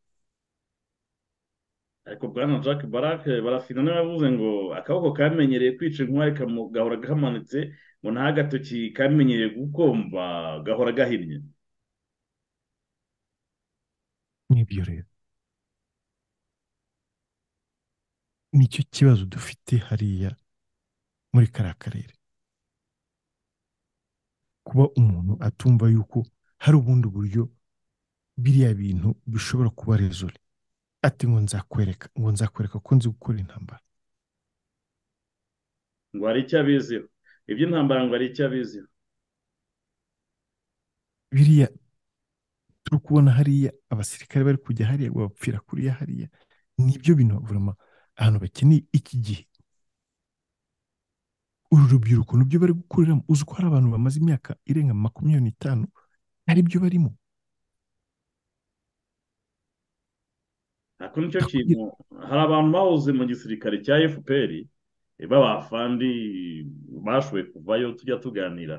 ariko bwana jack barake barafina n'abavuze ngo akaboko kamenyereye kwica inkwari gahora kamanitse ngo nta gatoki kamenyereye gukomba gahora gahinnye
n'ibyo rero nicyo kibazo dufite hariya muri kariya karere kuba umuntu atumva yuko hari ubundi buryo biriya bintu bishobora kuba rezore ati ngo nzakwereka ngo nzakwereka ko nzi gukora intambara
ngo hari icyo abiziho iby'intambara ngo hari icyo abiziho
biriya turi kubona hariya abasirikare bari kujya hariya ngo bapfira kuriya hariya nibyo bintu burama ahantu bakeneye iki gihe uru rubyiruko nibyo bari gukuriramo uzi ko hari abantu bamaze imyaka irenga makumyabiri n'itanu ari byo barimo
nta nicyo kintu hari abantu bahoze mu gisirikare cya fpr b'abafandi bashoboye kuvayo tujya tuganira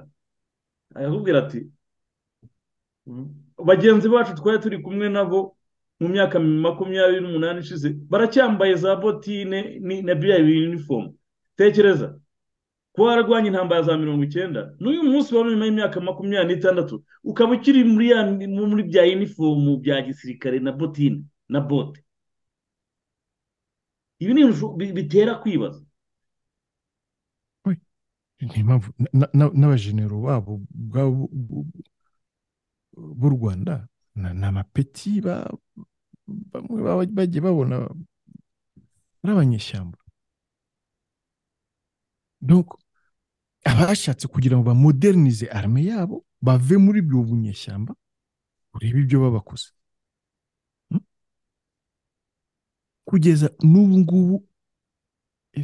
arakubwira ati bagenzi bacu twari turi kumwe nabo mu myaka makumyabiri n'umunani ishize baracyambaye za botine na biriya yunifomu tekereza ko wararwanya intambara za mirongo icyenda n'uyu munsi waba nyuma y'imyaka makumyabiri n'itandatu ukaba ukiri muri bya yunifomu bya gisirikare na botine na bote ibi ni bitera kwibaza
impamvu n'abajenero babo b'u rwanda ni amapeti bamwe bagiye babona ari abanyeshyamba abashatse kugira ngo bamodernize arme yabo bave muri ibyo bunyeshyamba urebe ibyo babakoze kugeza n'ubu ngubu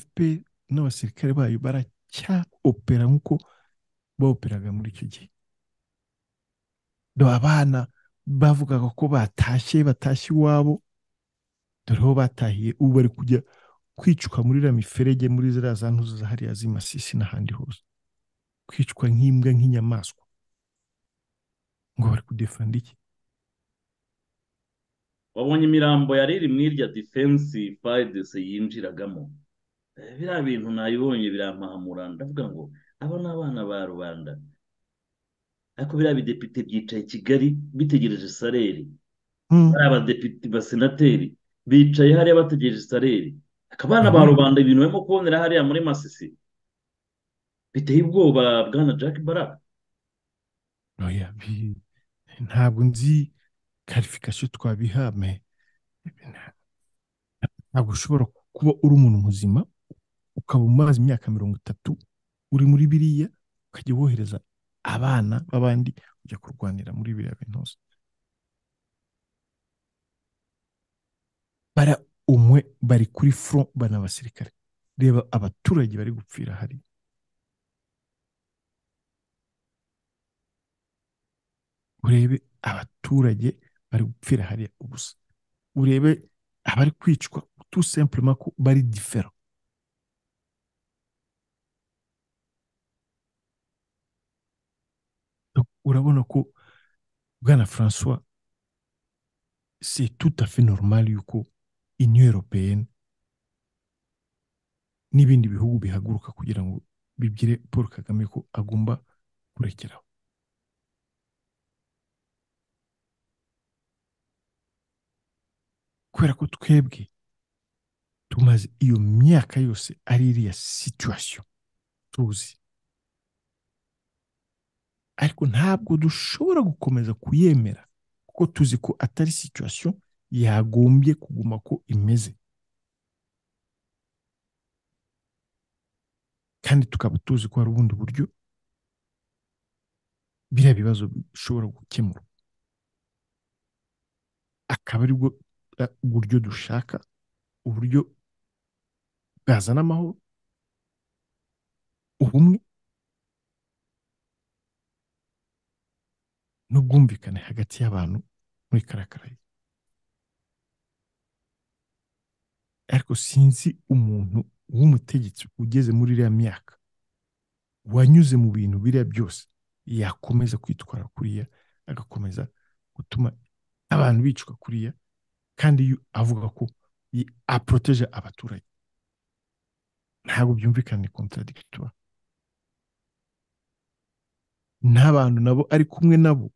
fpr n'abasirikare bayo baracyaopera nk'uko baoperaga muri icyo gihe dore abana bavugaga ko batashye batashye iwabo dore aho batahiye ubu bari kujya kwicwa muri iriya miferege muri ziriya za ntuzo za hariya z'imasisi n'ahandi hose kwicwa nk'imbwa nk'inyamaswa ngo bari kudefanda iki
wabonye imirambo yari iri muri irya defense fayidese yinjiragamo biriya bintu nayibonye birampahamura ndavuga ngo aba ni abana ba rubanda ariko biriya bidepite byicaye kigali bitegereje sareri bariya abadepite basenateri bicaye hariya bategereje sareri abana ba rubanda ibintu barimo kubonera hariya muri masisi biteye ubwoba bwana jack baraka
ntabwo nzi karifikasiyo twabiha me ntabwo ushobora kuba uri umuntu muzima ukaba umaze imyaka mirongo itatu uri muri biriya ukajya wohereza abana b'abandi ujya kurwanira muri biriya bintu hose bara umwe bari kuri front bana abasirikare reba abaturage bari gupfira hariya urebe abaturage bari gupfira hariya ubusa urebe abari kwicwa tout simplement ko bari difera Donc, urabona ko bwana francois c'est tout à fait normal yuko union européenne n'ibindi bihugu bihaguruka kugira ngo bibwire paul kagame ko agomba kurekeraho kubera ko twebwe tumaze iyo myaka yose ari iriya situation tuzi ariko ntabwo dushobora gukomeza kuyemera kuko tuzi ko atari situation yagombye kuguma ko imeze kandi tukaba tuzi ko hari ubundi buryo biriya bibazo bishobora gukemura akaba ari bwo eh, buryo dushaka uburyo bwazana amahoro ubumwe n'ubwumvikane hagati y'abantu muri karakarayi ariko sinzi umuntu w'umutegetsi ugeze muri iriya myaka wanyuze mu bintu biriya byose yakomeza kwitwara kuriya agakomeza gutuma abantu bicwa kuriya kandi yu- avuga ko yi- aporoteje abaturage ntabwo byumvikana ni kontaradikitura n'abantu nabo ari kumwe nabo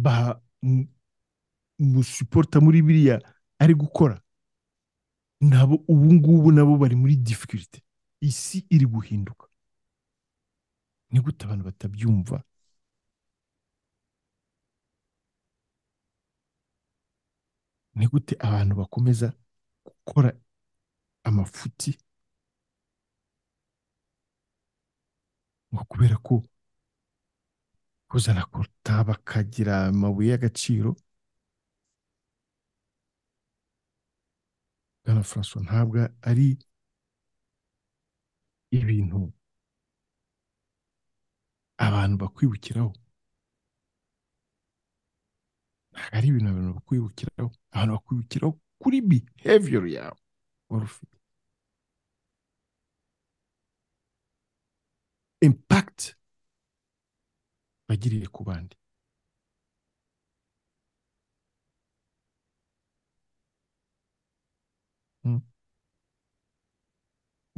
bamusupporta muri biriya ari gukora nabo ubu ngubu nabo bari muri difficulty isi iri guhinduka ni gute abantu batabyumva ni gute abantu bakomeza gukora amafuti ngo kubera ko kuzana koruta bakagira amabuye y'agaciro bwana francois ntabwo ari ibintu abantu bakwibukiraho ntabwo ari ibintu abantu bakwibukiraho abantu bakwibukiraho kuri behavior yawe wari ufite impact bagiriye ku bandi Mm.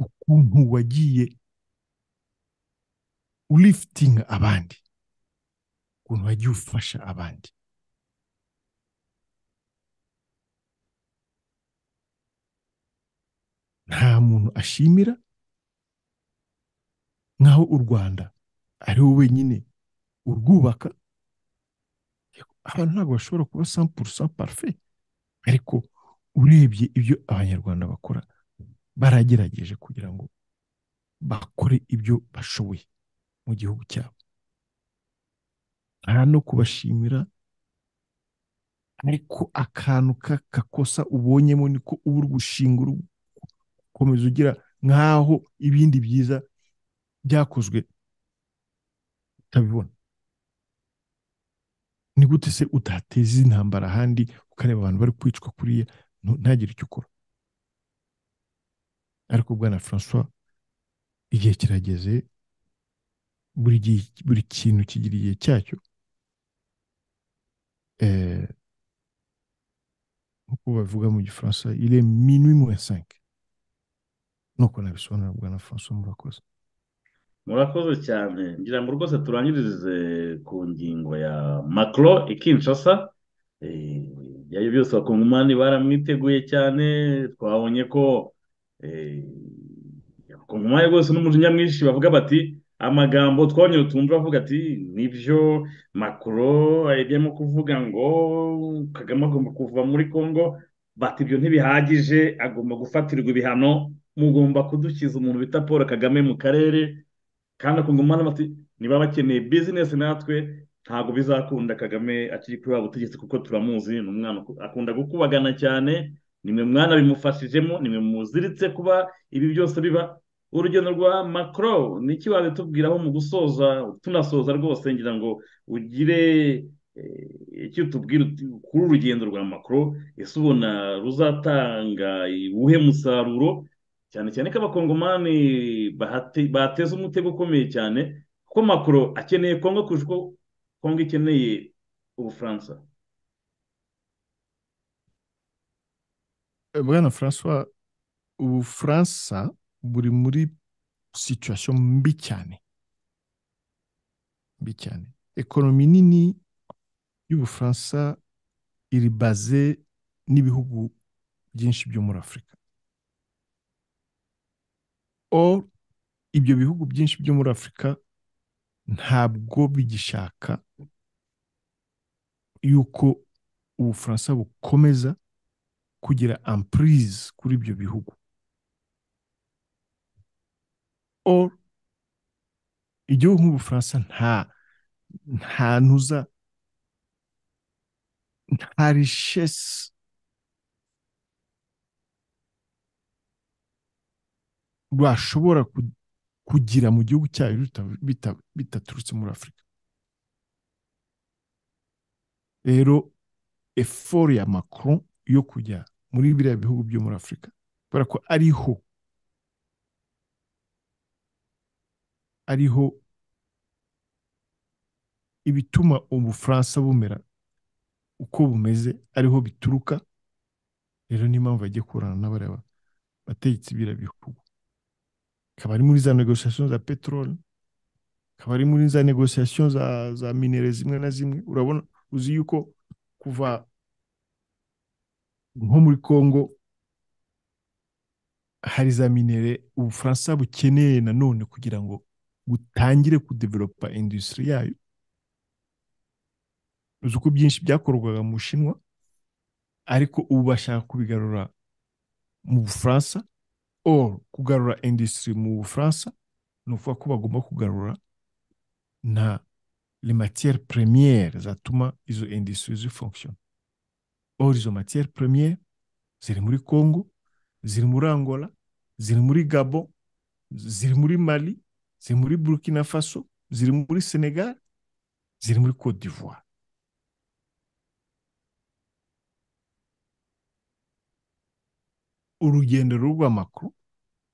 ukuntu wagiye ulifitinga abandi ukuntu wagiye ufasha abandi nta muntu ashimira nk'aho u rwanda ari we wenyine urwubaka abantu ntabwo bashobora kuba 100% parfait ariko urebye ibyo abanyarwanda bakora baragerageje kugira ngo bakore ibyo bashoboye mu gihugu cyabo nta no kubashimira ariko akantu ka- kakosa ubonyemo niko uba uri gushinga uri gukomeza ugira nk'aho ibindi byiza byakozwe utabibona ni gute se utateza intambara ahandi ukareba abantu bari kwicwa kuriya ntu- ntagire icyo ukora ariko bwana francois igihe kirageze buri gihe buri kintu kigira igihe cyacyo Eh, nk'uko babivuga mu gifaransa ile minwi moins cinq nuko nabisobanura bwana francois murakoze
murakoze cyane ngira ngo rwose turangirize ku ngingo ya makro i kinshasa Eh, ibyayo byose abakongomani baramwiteguye cyane twabonye ko eh, abakongomani rwose n'umujinya mwinshi bavuga bati amagambo twabonye utumva bavuga ati nibyo makro yajyamo kuvuga ngo kagame agomba kuva muri congo bati ibyo ntibihagije agomba gufatirwa ibihano mugomba kudukiza umuntu bita paul kagame mu karere kandi akunguma n'amati niba bakeneye bizinesi natwe ntabwo bizakunda kagame akiri kuri waba ubutegetsi kuko turamuzi ni umwana akunda gukubagana cyane nimwe mwana bimufashijemo nimwe muziritse kuba ibi byose biba urugendo rwa macro ni iki wabitubwiraho mu gusoza tunasoza rwose ngira ngo ugire icyo tubwira kuri urugendo rwa makoro ese ubona ruzatanga uwuhe musaruro cyane cyane ko abakongomani bateza umutego ukomeye cyane kuko makoro akeneye kongo kurusha uko kongo ikeneye ubufaransa
bwana francois ubufaransa buri muri situwasiyo mbi cyane mbi cyane ekonomi nini y'ubufaransa iri baze n'ibihugu byinshi byo muri afurika or ibyo bihugu byinshi byo muri afurika ntabwo bigishaka yuko ubufaransa bukomeza kugira ampurize kuri ibyo bihugu or igihugu nk'ubufaransa nta nta ntuza nta rishesi rwashobora kugira mu gihugu cyayo bitaturutse muri afurika rero efori ya macron yo kujya muri biriya bihugu byo muri afurika kubera ko ariho ariho ibituma ubufaransa bumera uko bumeze ariho bituruka rero niyo mpamvu bagiye kurana n'abareba bategetse biriya bihugu akaba ari muri za negosiyasiyo za peteroli akaba ari muri za negosiyasiyo za za minere zimwe na zimwe urabona uzi yuko kuva nko muri congo hari za minere ubufaransa bukeneye nanone kugira ngo butangire kudevelopa indusitiri yayo uzi uko byinshi byakorwaga mu bushinwa ariko ubu bashaka kubigarura mu bufaransa or kugarura industry mu bufaransa ni ukuvuga ko bagomba kugarura na le matière première zatuma izo industry zifunctiona or izo matière première ziri muri congo ziri muri angola ziri muri gabon ziri muri mali ziri muri burkina faso ziri muri senegal ziri muri cote d'ivoire urugendo rw'amakuru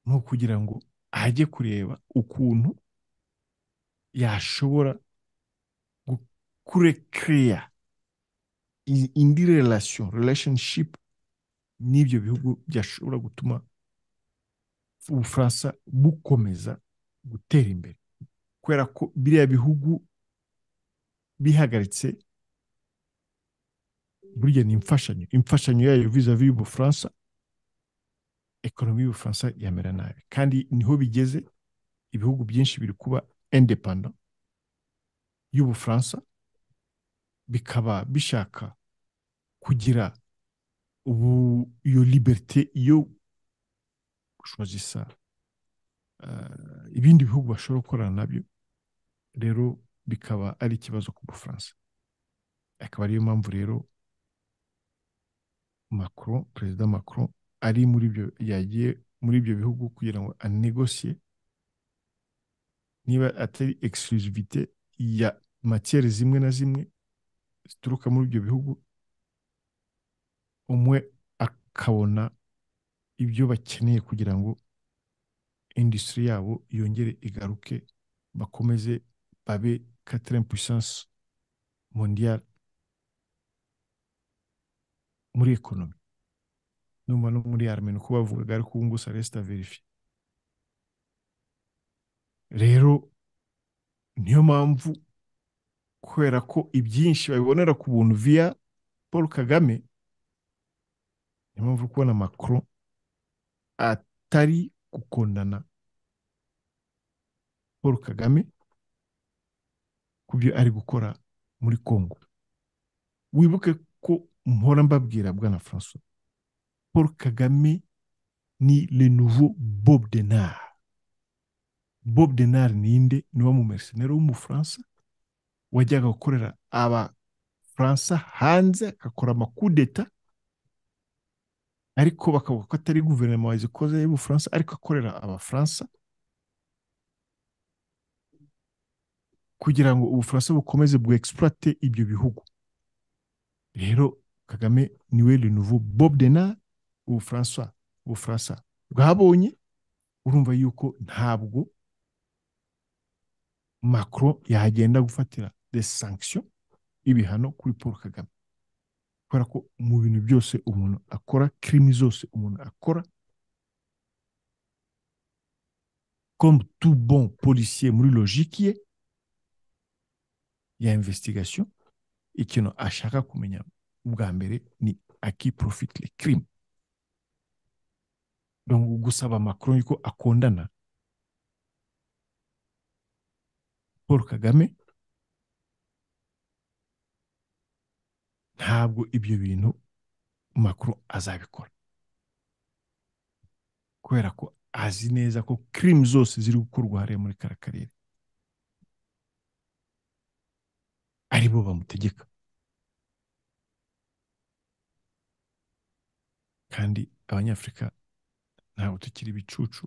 ni ukugira ngo ajye kureba ukuntu yashobora kurekeya indi relation relationship n'ibyo bihugu byashobora gutuma ubufaransa bukomeza gutera imbere kubera ko biriya bihugu bihagaritse burya ni imfashanyo imfashanyo yayo vizavi y'ubufaransa ekonomi y'ubufaransa yamera nabi kandi niho bigeze ibihugu byinshi biri kuba independa y'ubufaransa bikaba bishaka kugira ubu iyo liberite yo gushozisa ibindi bihugu bashobora gukorana nabyo rero bikaba ari ikibazo ku bufaransa akaba ariyo mpamvu rero macron perezida macron ari muri ibyo yagiye muri ibyo bihugu kugira ngo anegosiye niba atari exclusivité ya matiyeri zimwe na zimwe zituruka muri ibyo bihugu umwe akabona ibyo bakeneye kugira ngo industry yabo yongere igaruke bakomeze babe quatrième puissance mondiale muri ekonomi numva no muri armeni uko bavugaga ariko ubu ngubu saresi verifiye rero niyo mpamvu kubera ko ibyinshi babibonera ku buntu via paul kagame niyo mpamvu kubona makoro atari gukundana paul kagame ku byo ari gukora muri congo wibuke ko mpora mbabwira bwana francois Paul Kagame ni le nouveau Bob Denard. Bob Denard ninde ni wa mu mercenaire w'umufaransa wajyaga gukorera abafaransa hanze agakora amakudeta ariko bakavuga ko atari guverinoma wazikoze y'ubufaransa ariko akorera abafaransa kugira ngo ubufaransa bukomeze bwexploite ibyo bihugu rero kagame niwe le nouveau bob denard ubufaransa ubufaransa bwabonye urumva yuko ntabwo macron yagenda gufatira des sanctions ibihano kuri paul kagame kubera ko mu bintu byose umuntu akora kirimi zose umuntu akora comme tout bon policier muri logique ye ya investigation ikintu ashaka kumenya ubwa mbere ni aki profite le crime donc gusaba macron yuko akondana paul kagame ntabwo ibyo bintu makuru azabikora kubera ko azi neza ko kirimu zose ziri gukorwa hariya muri kara karere ari bo bamutegeka kandi abanyafurika ntabwo tukiri ibicucu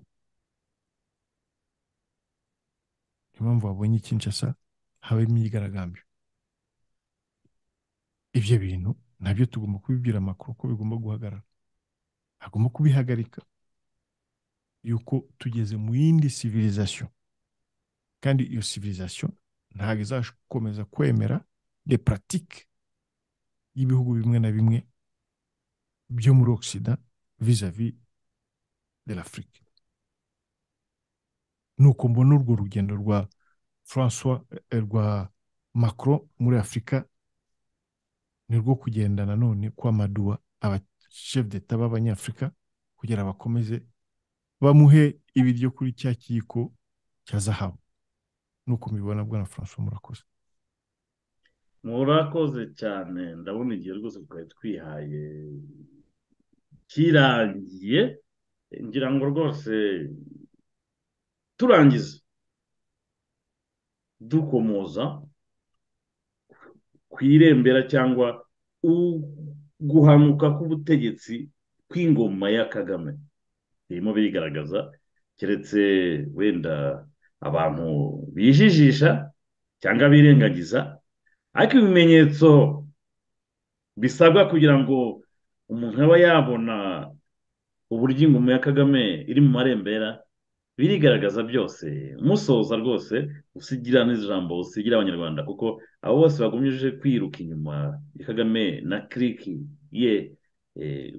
niyo mpamvu babonye ikinshasa habaho imyigaragambyo ibyo bintu nabyo tugomba kubibwira amakuru ko bigomba guhagarara agomba kubihagarika yuko tugeze mu yindi civilisation kandi iyo civilisation ntabwo izakomeza kwemera de pratique y'ibihugu bimwe na bimwe byo muri ogisida vis-à-vis de l'afrique nuko mbona urwo rugendo rwa francois rwa macron muri afurika ni rwo kugenda nanone kwamaduwa abashef d'etat b'abanyafurika kugira bakomeze bamuhe ibiryo kuri cya kiyiko cya zahabu nuko mubibona bwana francois murakoze
murakoze cyane ndabona igihe rwose twari twihaye kirangiye ngira ngo rwose turangiza dukomoza ku irembera cyangwa guhanuka k'ubutegetsi kw'ingoma ya kagame birimo birigaragaza keretse wenda abantu bijijisha cyangwa birengagiza ariko ibimenyetso bisabwa kugira ngo umuntu aba yabona uburyo ingoma ya kagame iri mu marembera birigaragaza byose musoza rwose usigira n'ijambo usigira abanyarwanda kuko abo bose bagumije kwiruka inyuma ya kagame na kiriki ye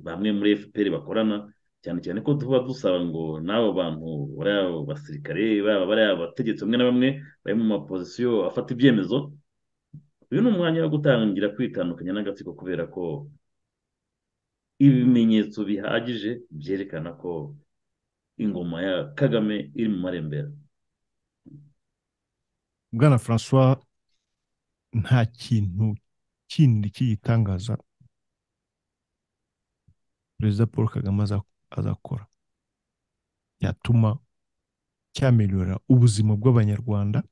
bamwe muri fpr bakorana cyane cyane ko tuba dusaba ngo n'abo bantu bariya basirikare baba bariya abategetsi bamwe na bamwe bari mu mapozisiyo afata ibyemezo uyu ni umwanya wo gutangira kwitandukanya n'agatsiko kubera ko ibimenyetso bihagije byerekana ko ingoma ya kagame iri mu marembera
bwana francois nta kintu kindi kiyitangaza perezida paul kagame azakora cyatuma cyameliyora ubuzima bw'abanyarwanda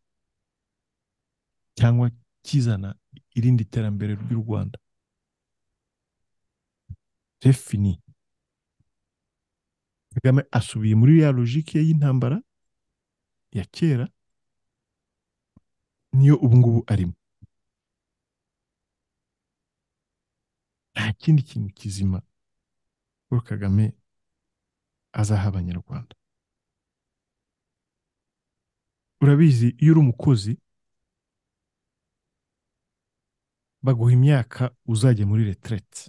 cyangwa kizana irindi terambere ry'u rwanda defini kagame asubiye muri ya logike y'intambara ya kera niyo ubungubu arimo nta kindi kintu kizima paul kagame azaha abanyarwanda urabizi iyo uri umukozi baguha imyaka uzajya muri reterete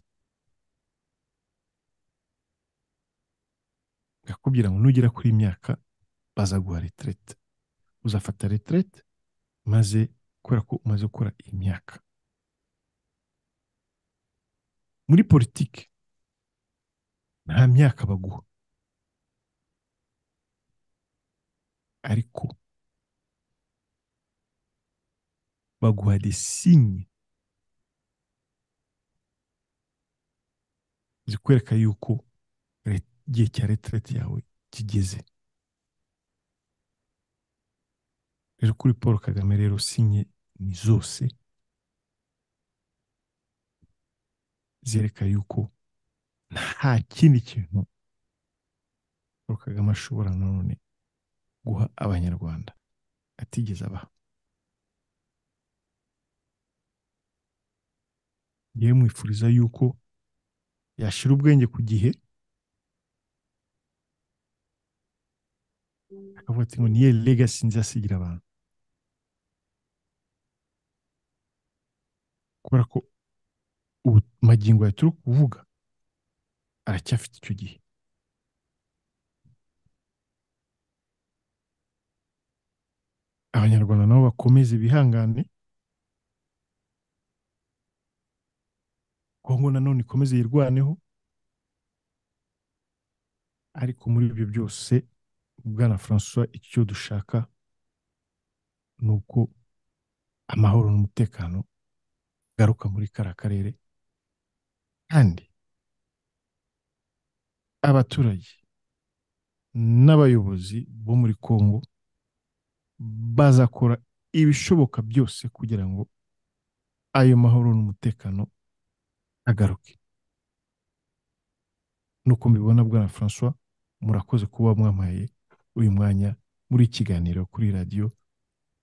bakakubwira ngo nugera kuri imyaka bazaguha reterete uzafata reterete maze kubera ko umaze gukora iyi myaka muri politiki nta myaka baguha ariko baguha desinye zikwereka yuko igihe cya retraite yawe kigeze rero kuri paul kagame rero sinye ni zose zerekana yuko nta kindi kintu paul kagame ashobora nanone guha abanyarwanda atigeze abaha yewe mwifuriza yuko yashira ubwenge ku gihe akavuga ati ngo niyo legasi nzasigira abantu kubera ko ubu magingo ya turi kuvuga aracyafite icyo gihe abanyarwanda nabo bakomeze bihangane kongo nanone ikomeze yirwaneho ariko muri ibyo byose bwana francois icyo dushaka ni uko amahoro n'umutekano garuka muri kariya karere kandi abaturage n'abayobozi bo muri congo bazakora ibishoboka byose kugira ngo ayo mahoro n'umutekano agaruke nuko mbibona bwana francois murakoze kuba mwampaye uyu mwanya muri ikiganiro kuri radiyo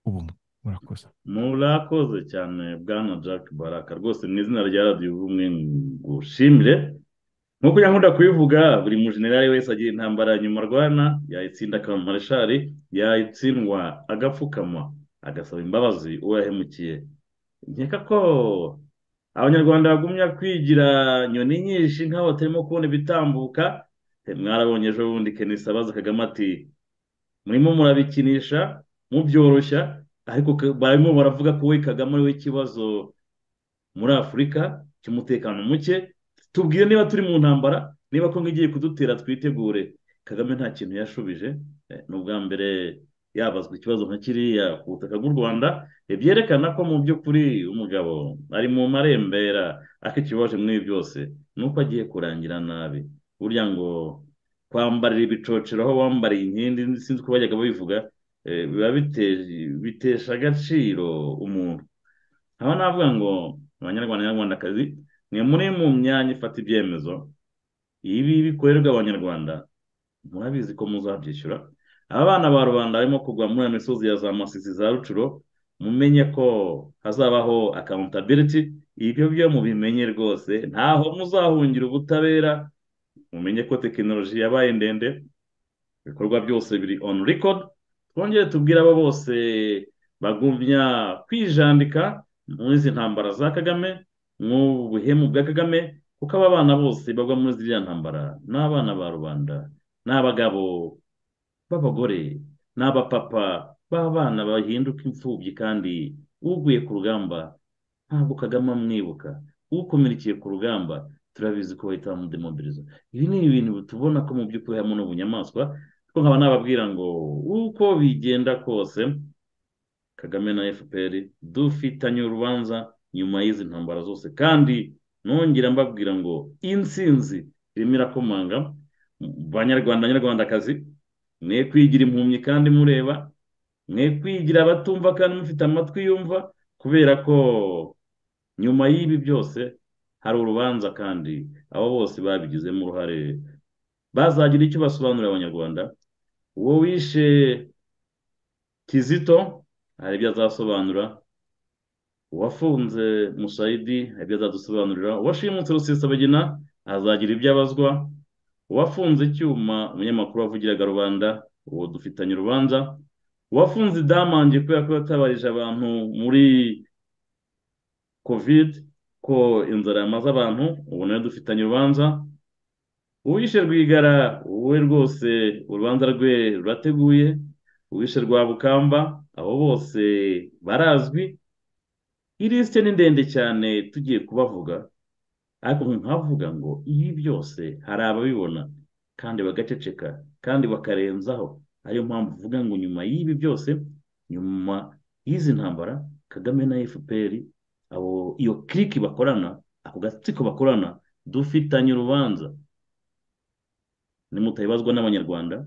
ubumwe murakoze
murakoze cyane bwana jack baraka rwose mu izina rya radiyo ubumwe ngushimire nk'uko yankunda kubivuga buri mujenerali wese agira intambara nyuma arwana yayitsinda akaba mareshali yayitsindwa agapfukama agasaba imbabazi uwo yahemukiye nkeka ko abanyarwanda bagumya kwigira nyoni nyinshi nk'aho batarimo kubona ibitambuka mwarabonye ejo bundi kenisi abaza kagame ati murimo murabikinisha mubyoroshya ariko barimo baravuga ko we kagame ariwe ikibazo muri afurika cy'umutekano muke tubwire niba turi mu ntambara niba kongo igiye kudutera twitegure kagame nta kintu yashubije ni ubwa mbere yabazwa ikibazo nka kiriya ku butaka bw'u rwanda byerekana ko mu by'ukuri umugabo ari mu marembera akikibaje muri ibi byose ni uko agiye kurangira nabi burya ngo kwambarira ibicocero aho wambariye inkindi sinzi uko bajyaga babivuga biba bitesha agaciro umuntu haba navuga ngo abanyarwanda n'abanyarwandakazi mwe muri mu myanya ifata ibyemezo ibi bikorerwa abanyarwanda murabizi ko muzabyishyura abana ba rubanda barimo kugwa muri iyo misozi ya za masisi za rucuro mumenye ko hazabaho akamutabiriti ibyo byo mubimenye rwose ntaho muzahungira ubutabera mumenye ko tekinoloji yabaye ndende ibikorwa byose biri on record twongere tubwire abo bose bagumya kwijandika muri izi ntambara za kagame nk'ubuhemu bwa kagame kuko aba bana bose bagwa muri ziriya ntambara ni abana ba rubanda ni abagabo b'abagore ni abapapa b'abana bahinduka imfubyi kandi uguye ku rugamba ntabwo kagame amwibuka ukomerekeye ku rugamba turabizi ko bahita bamudemobiliza ibi ni ibintu tubona ko mu by'ukuri harimo n'ubunyamaswa kuko nkaba nababwira ngo uko bigenda kose kagame na fpr dufitanye urubanza nyuma y'izi ntambara zose kandi nongera mbabwira ngo insinzi irimo irakomanga banyarwanda nyarwandakazi mwe kwigira impumyi kandi mureba mwe kwigira abatumva kandi mufite amatwi yumva kubera ko nyuma y'ibi byose hari urubanza kandi abo bose babigizemo uruhare bazagira icyo basobanurira abanyarwanda uwo wishe kizito hari ibyo azasobanura uwafunze musayidi hari ibyo azadusobanurira uwashimutse rusesabagina azagira ibyo abazwa uwafunze icyuma umunyamakuru wavugiraga rubanda uwo dufitanye urubanza uwafunze idamange kubera ko yatabarije abantu muri kovide ko inzara yamaze abantu ubu nayo dufitanye urubanza uwishe rwigara wowe rwose urubanza rwe rurateguye uwishe rwa bukamba abo bose barazwi irisite ni ndende cyane tugiye kubavuga ariko nkavuga ngo ibi byose hari ababibona kandi bagaceceka kandi bakarenzaho ariyo mpamvu uvuga ngo nyuma y'ibi byose nyuma y'izi ntambara kagame na fpr abo iyo kiriki bakorana ako gatsiko bakorana dufitanye urubanza nimutahibazwa n'abanyarwanda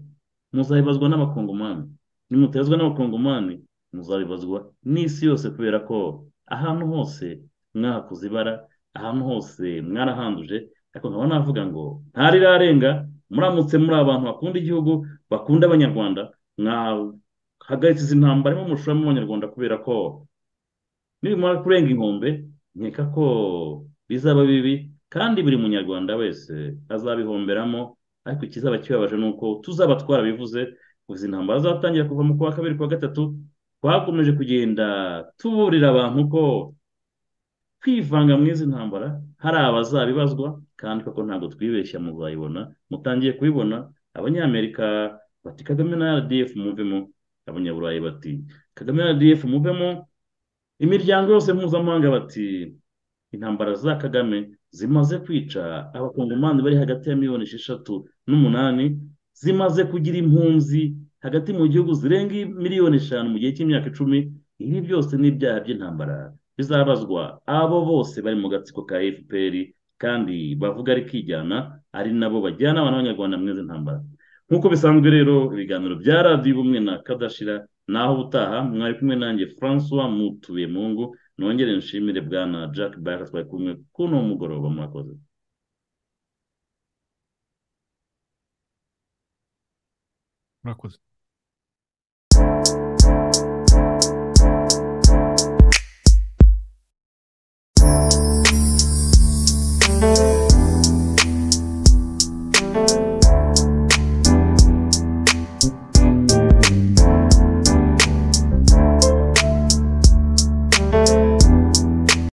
muzahibazwa n'abakongomani nimutahibazwa n'abakongomani muzabibazwa n'isi yose kubera ko ahantu hose mwahakoze ibara ahantu hose mwarahanduje ariko nkaba navuga ngo ntarirarenga muramutse muri abantu bakunda igihugu bakunda abanyarwanda mwahagaritse izi ntambara arimo mushoramo abanyarwanda kubera ko nibimara kurenga inkombe nkeka ko bizaba bibi kandi buri munyarwanda wese azabihomberamo ariko ikizaba kibabaje ni uko tuzaba twarabivuze kuva izi ntambara zatangira kuva mu kwa kabiri kwa gatatu twakomeje kugenda tuburira abantu ko kwivanga mu izi ntambara hari abazabibazwa kandi koko ntabwo twibeshya muzayibona mutangiye kubibona abanyamerika bati kagame na rdf muvemo abanyaburayi bati kagame na rdf muvemo imiryango yose mpuzamahanga bati intambara za kagame zimaze kwica abakongomani bari hagati ya miliyoni esheshatu n'umunani zimaze kugira impunzi hagati mu gihugu zirenga miliyoni eshanu mu gihe cy'imyaka icumi ibi byose ni ibyaha by'intambara bizabazwa abo bose bari mu gatsiko ka fpr kandi bavuga ari kijyana ari nabo bajyana abantu b'abanyarwanda mweze ntambara nk'uko bisanzwe rero ibiganiro bya radiyo ubumwe na kadashira naho ubutaha mwari kumwe nanjye francois mutuye mungu nongere nshimire bwana jack baraka twari kumwe kuno mugoroba murakoze
murakoze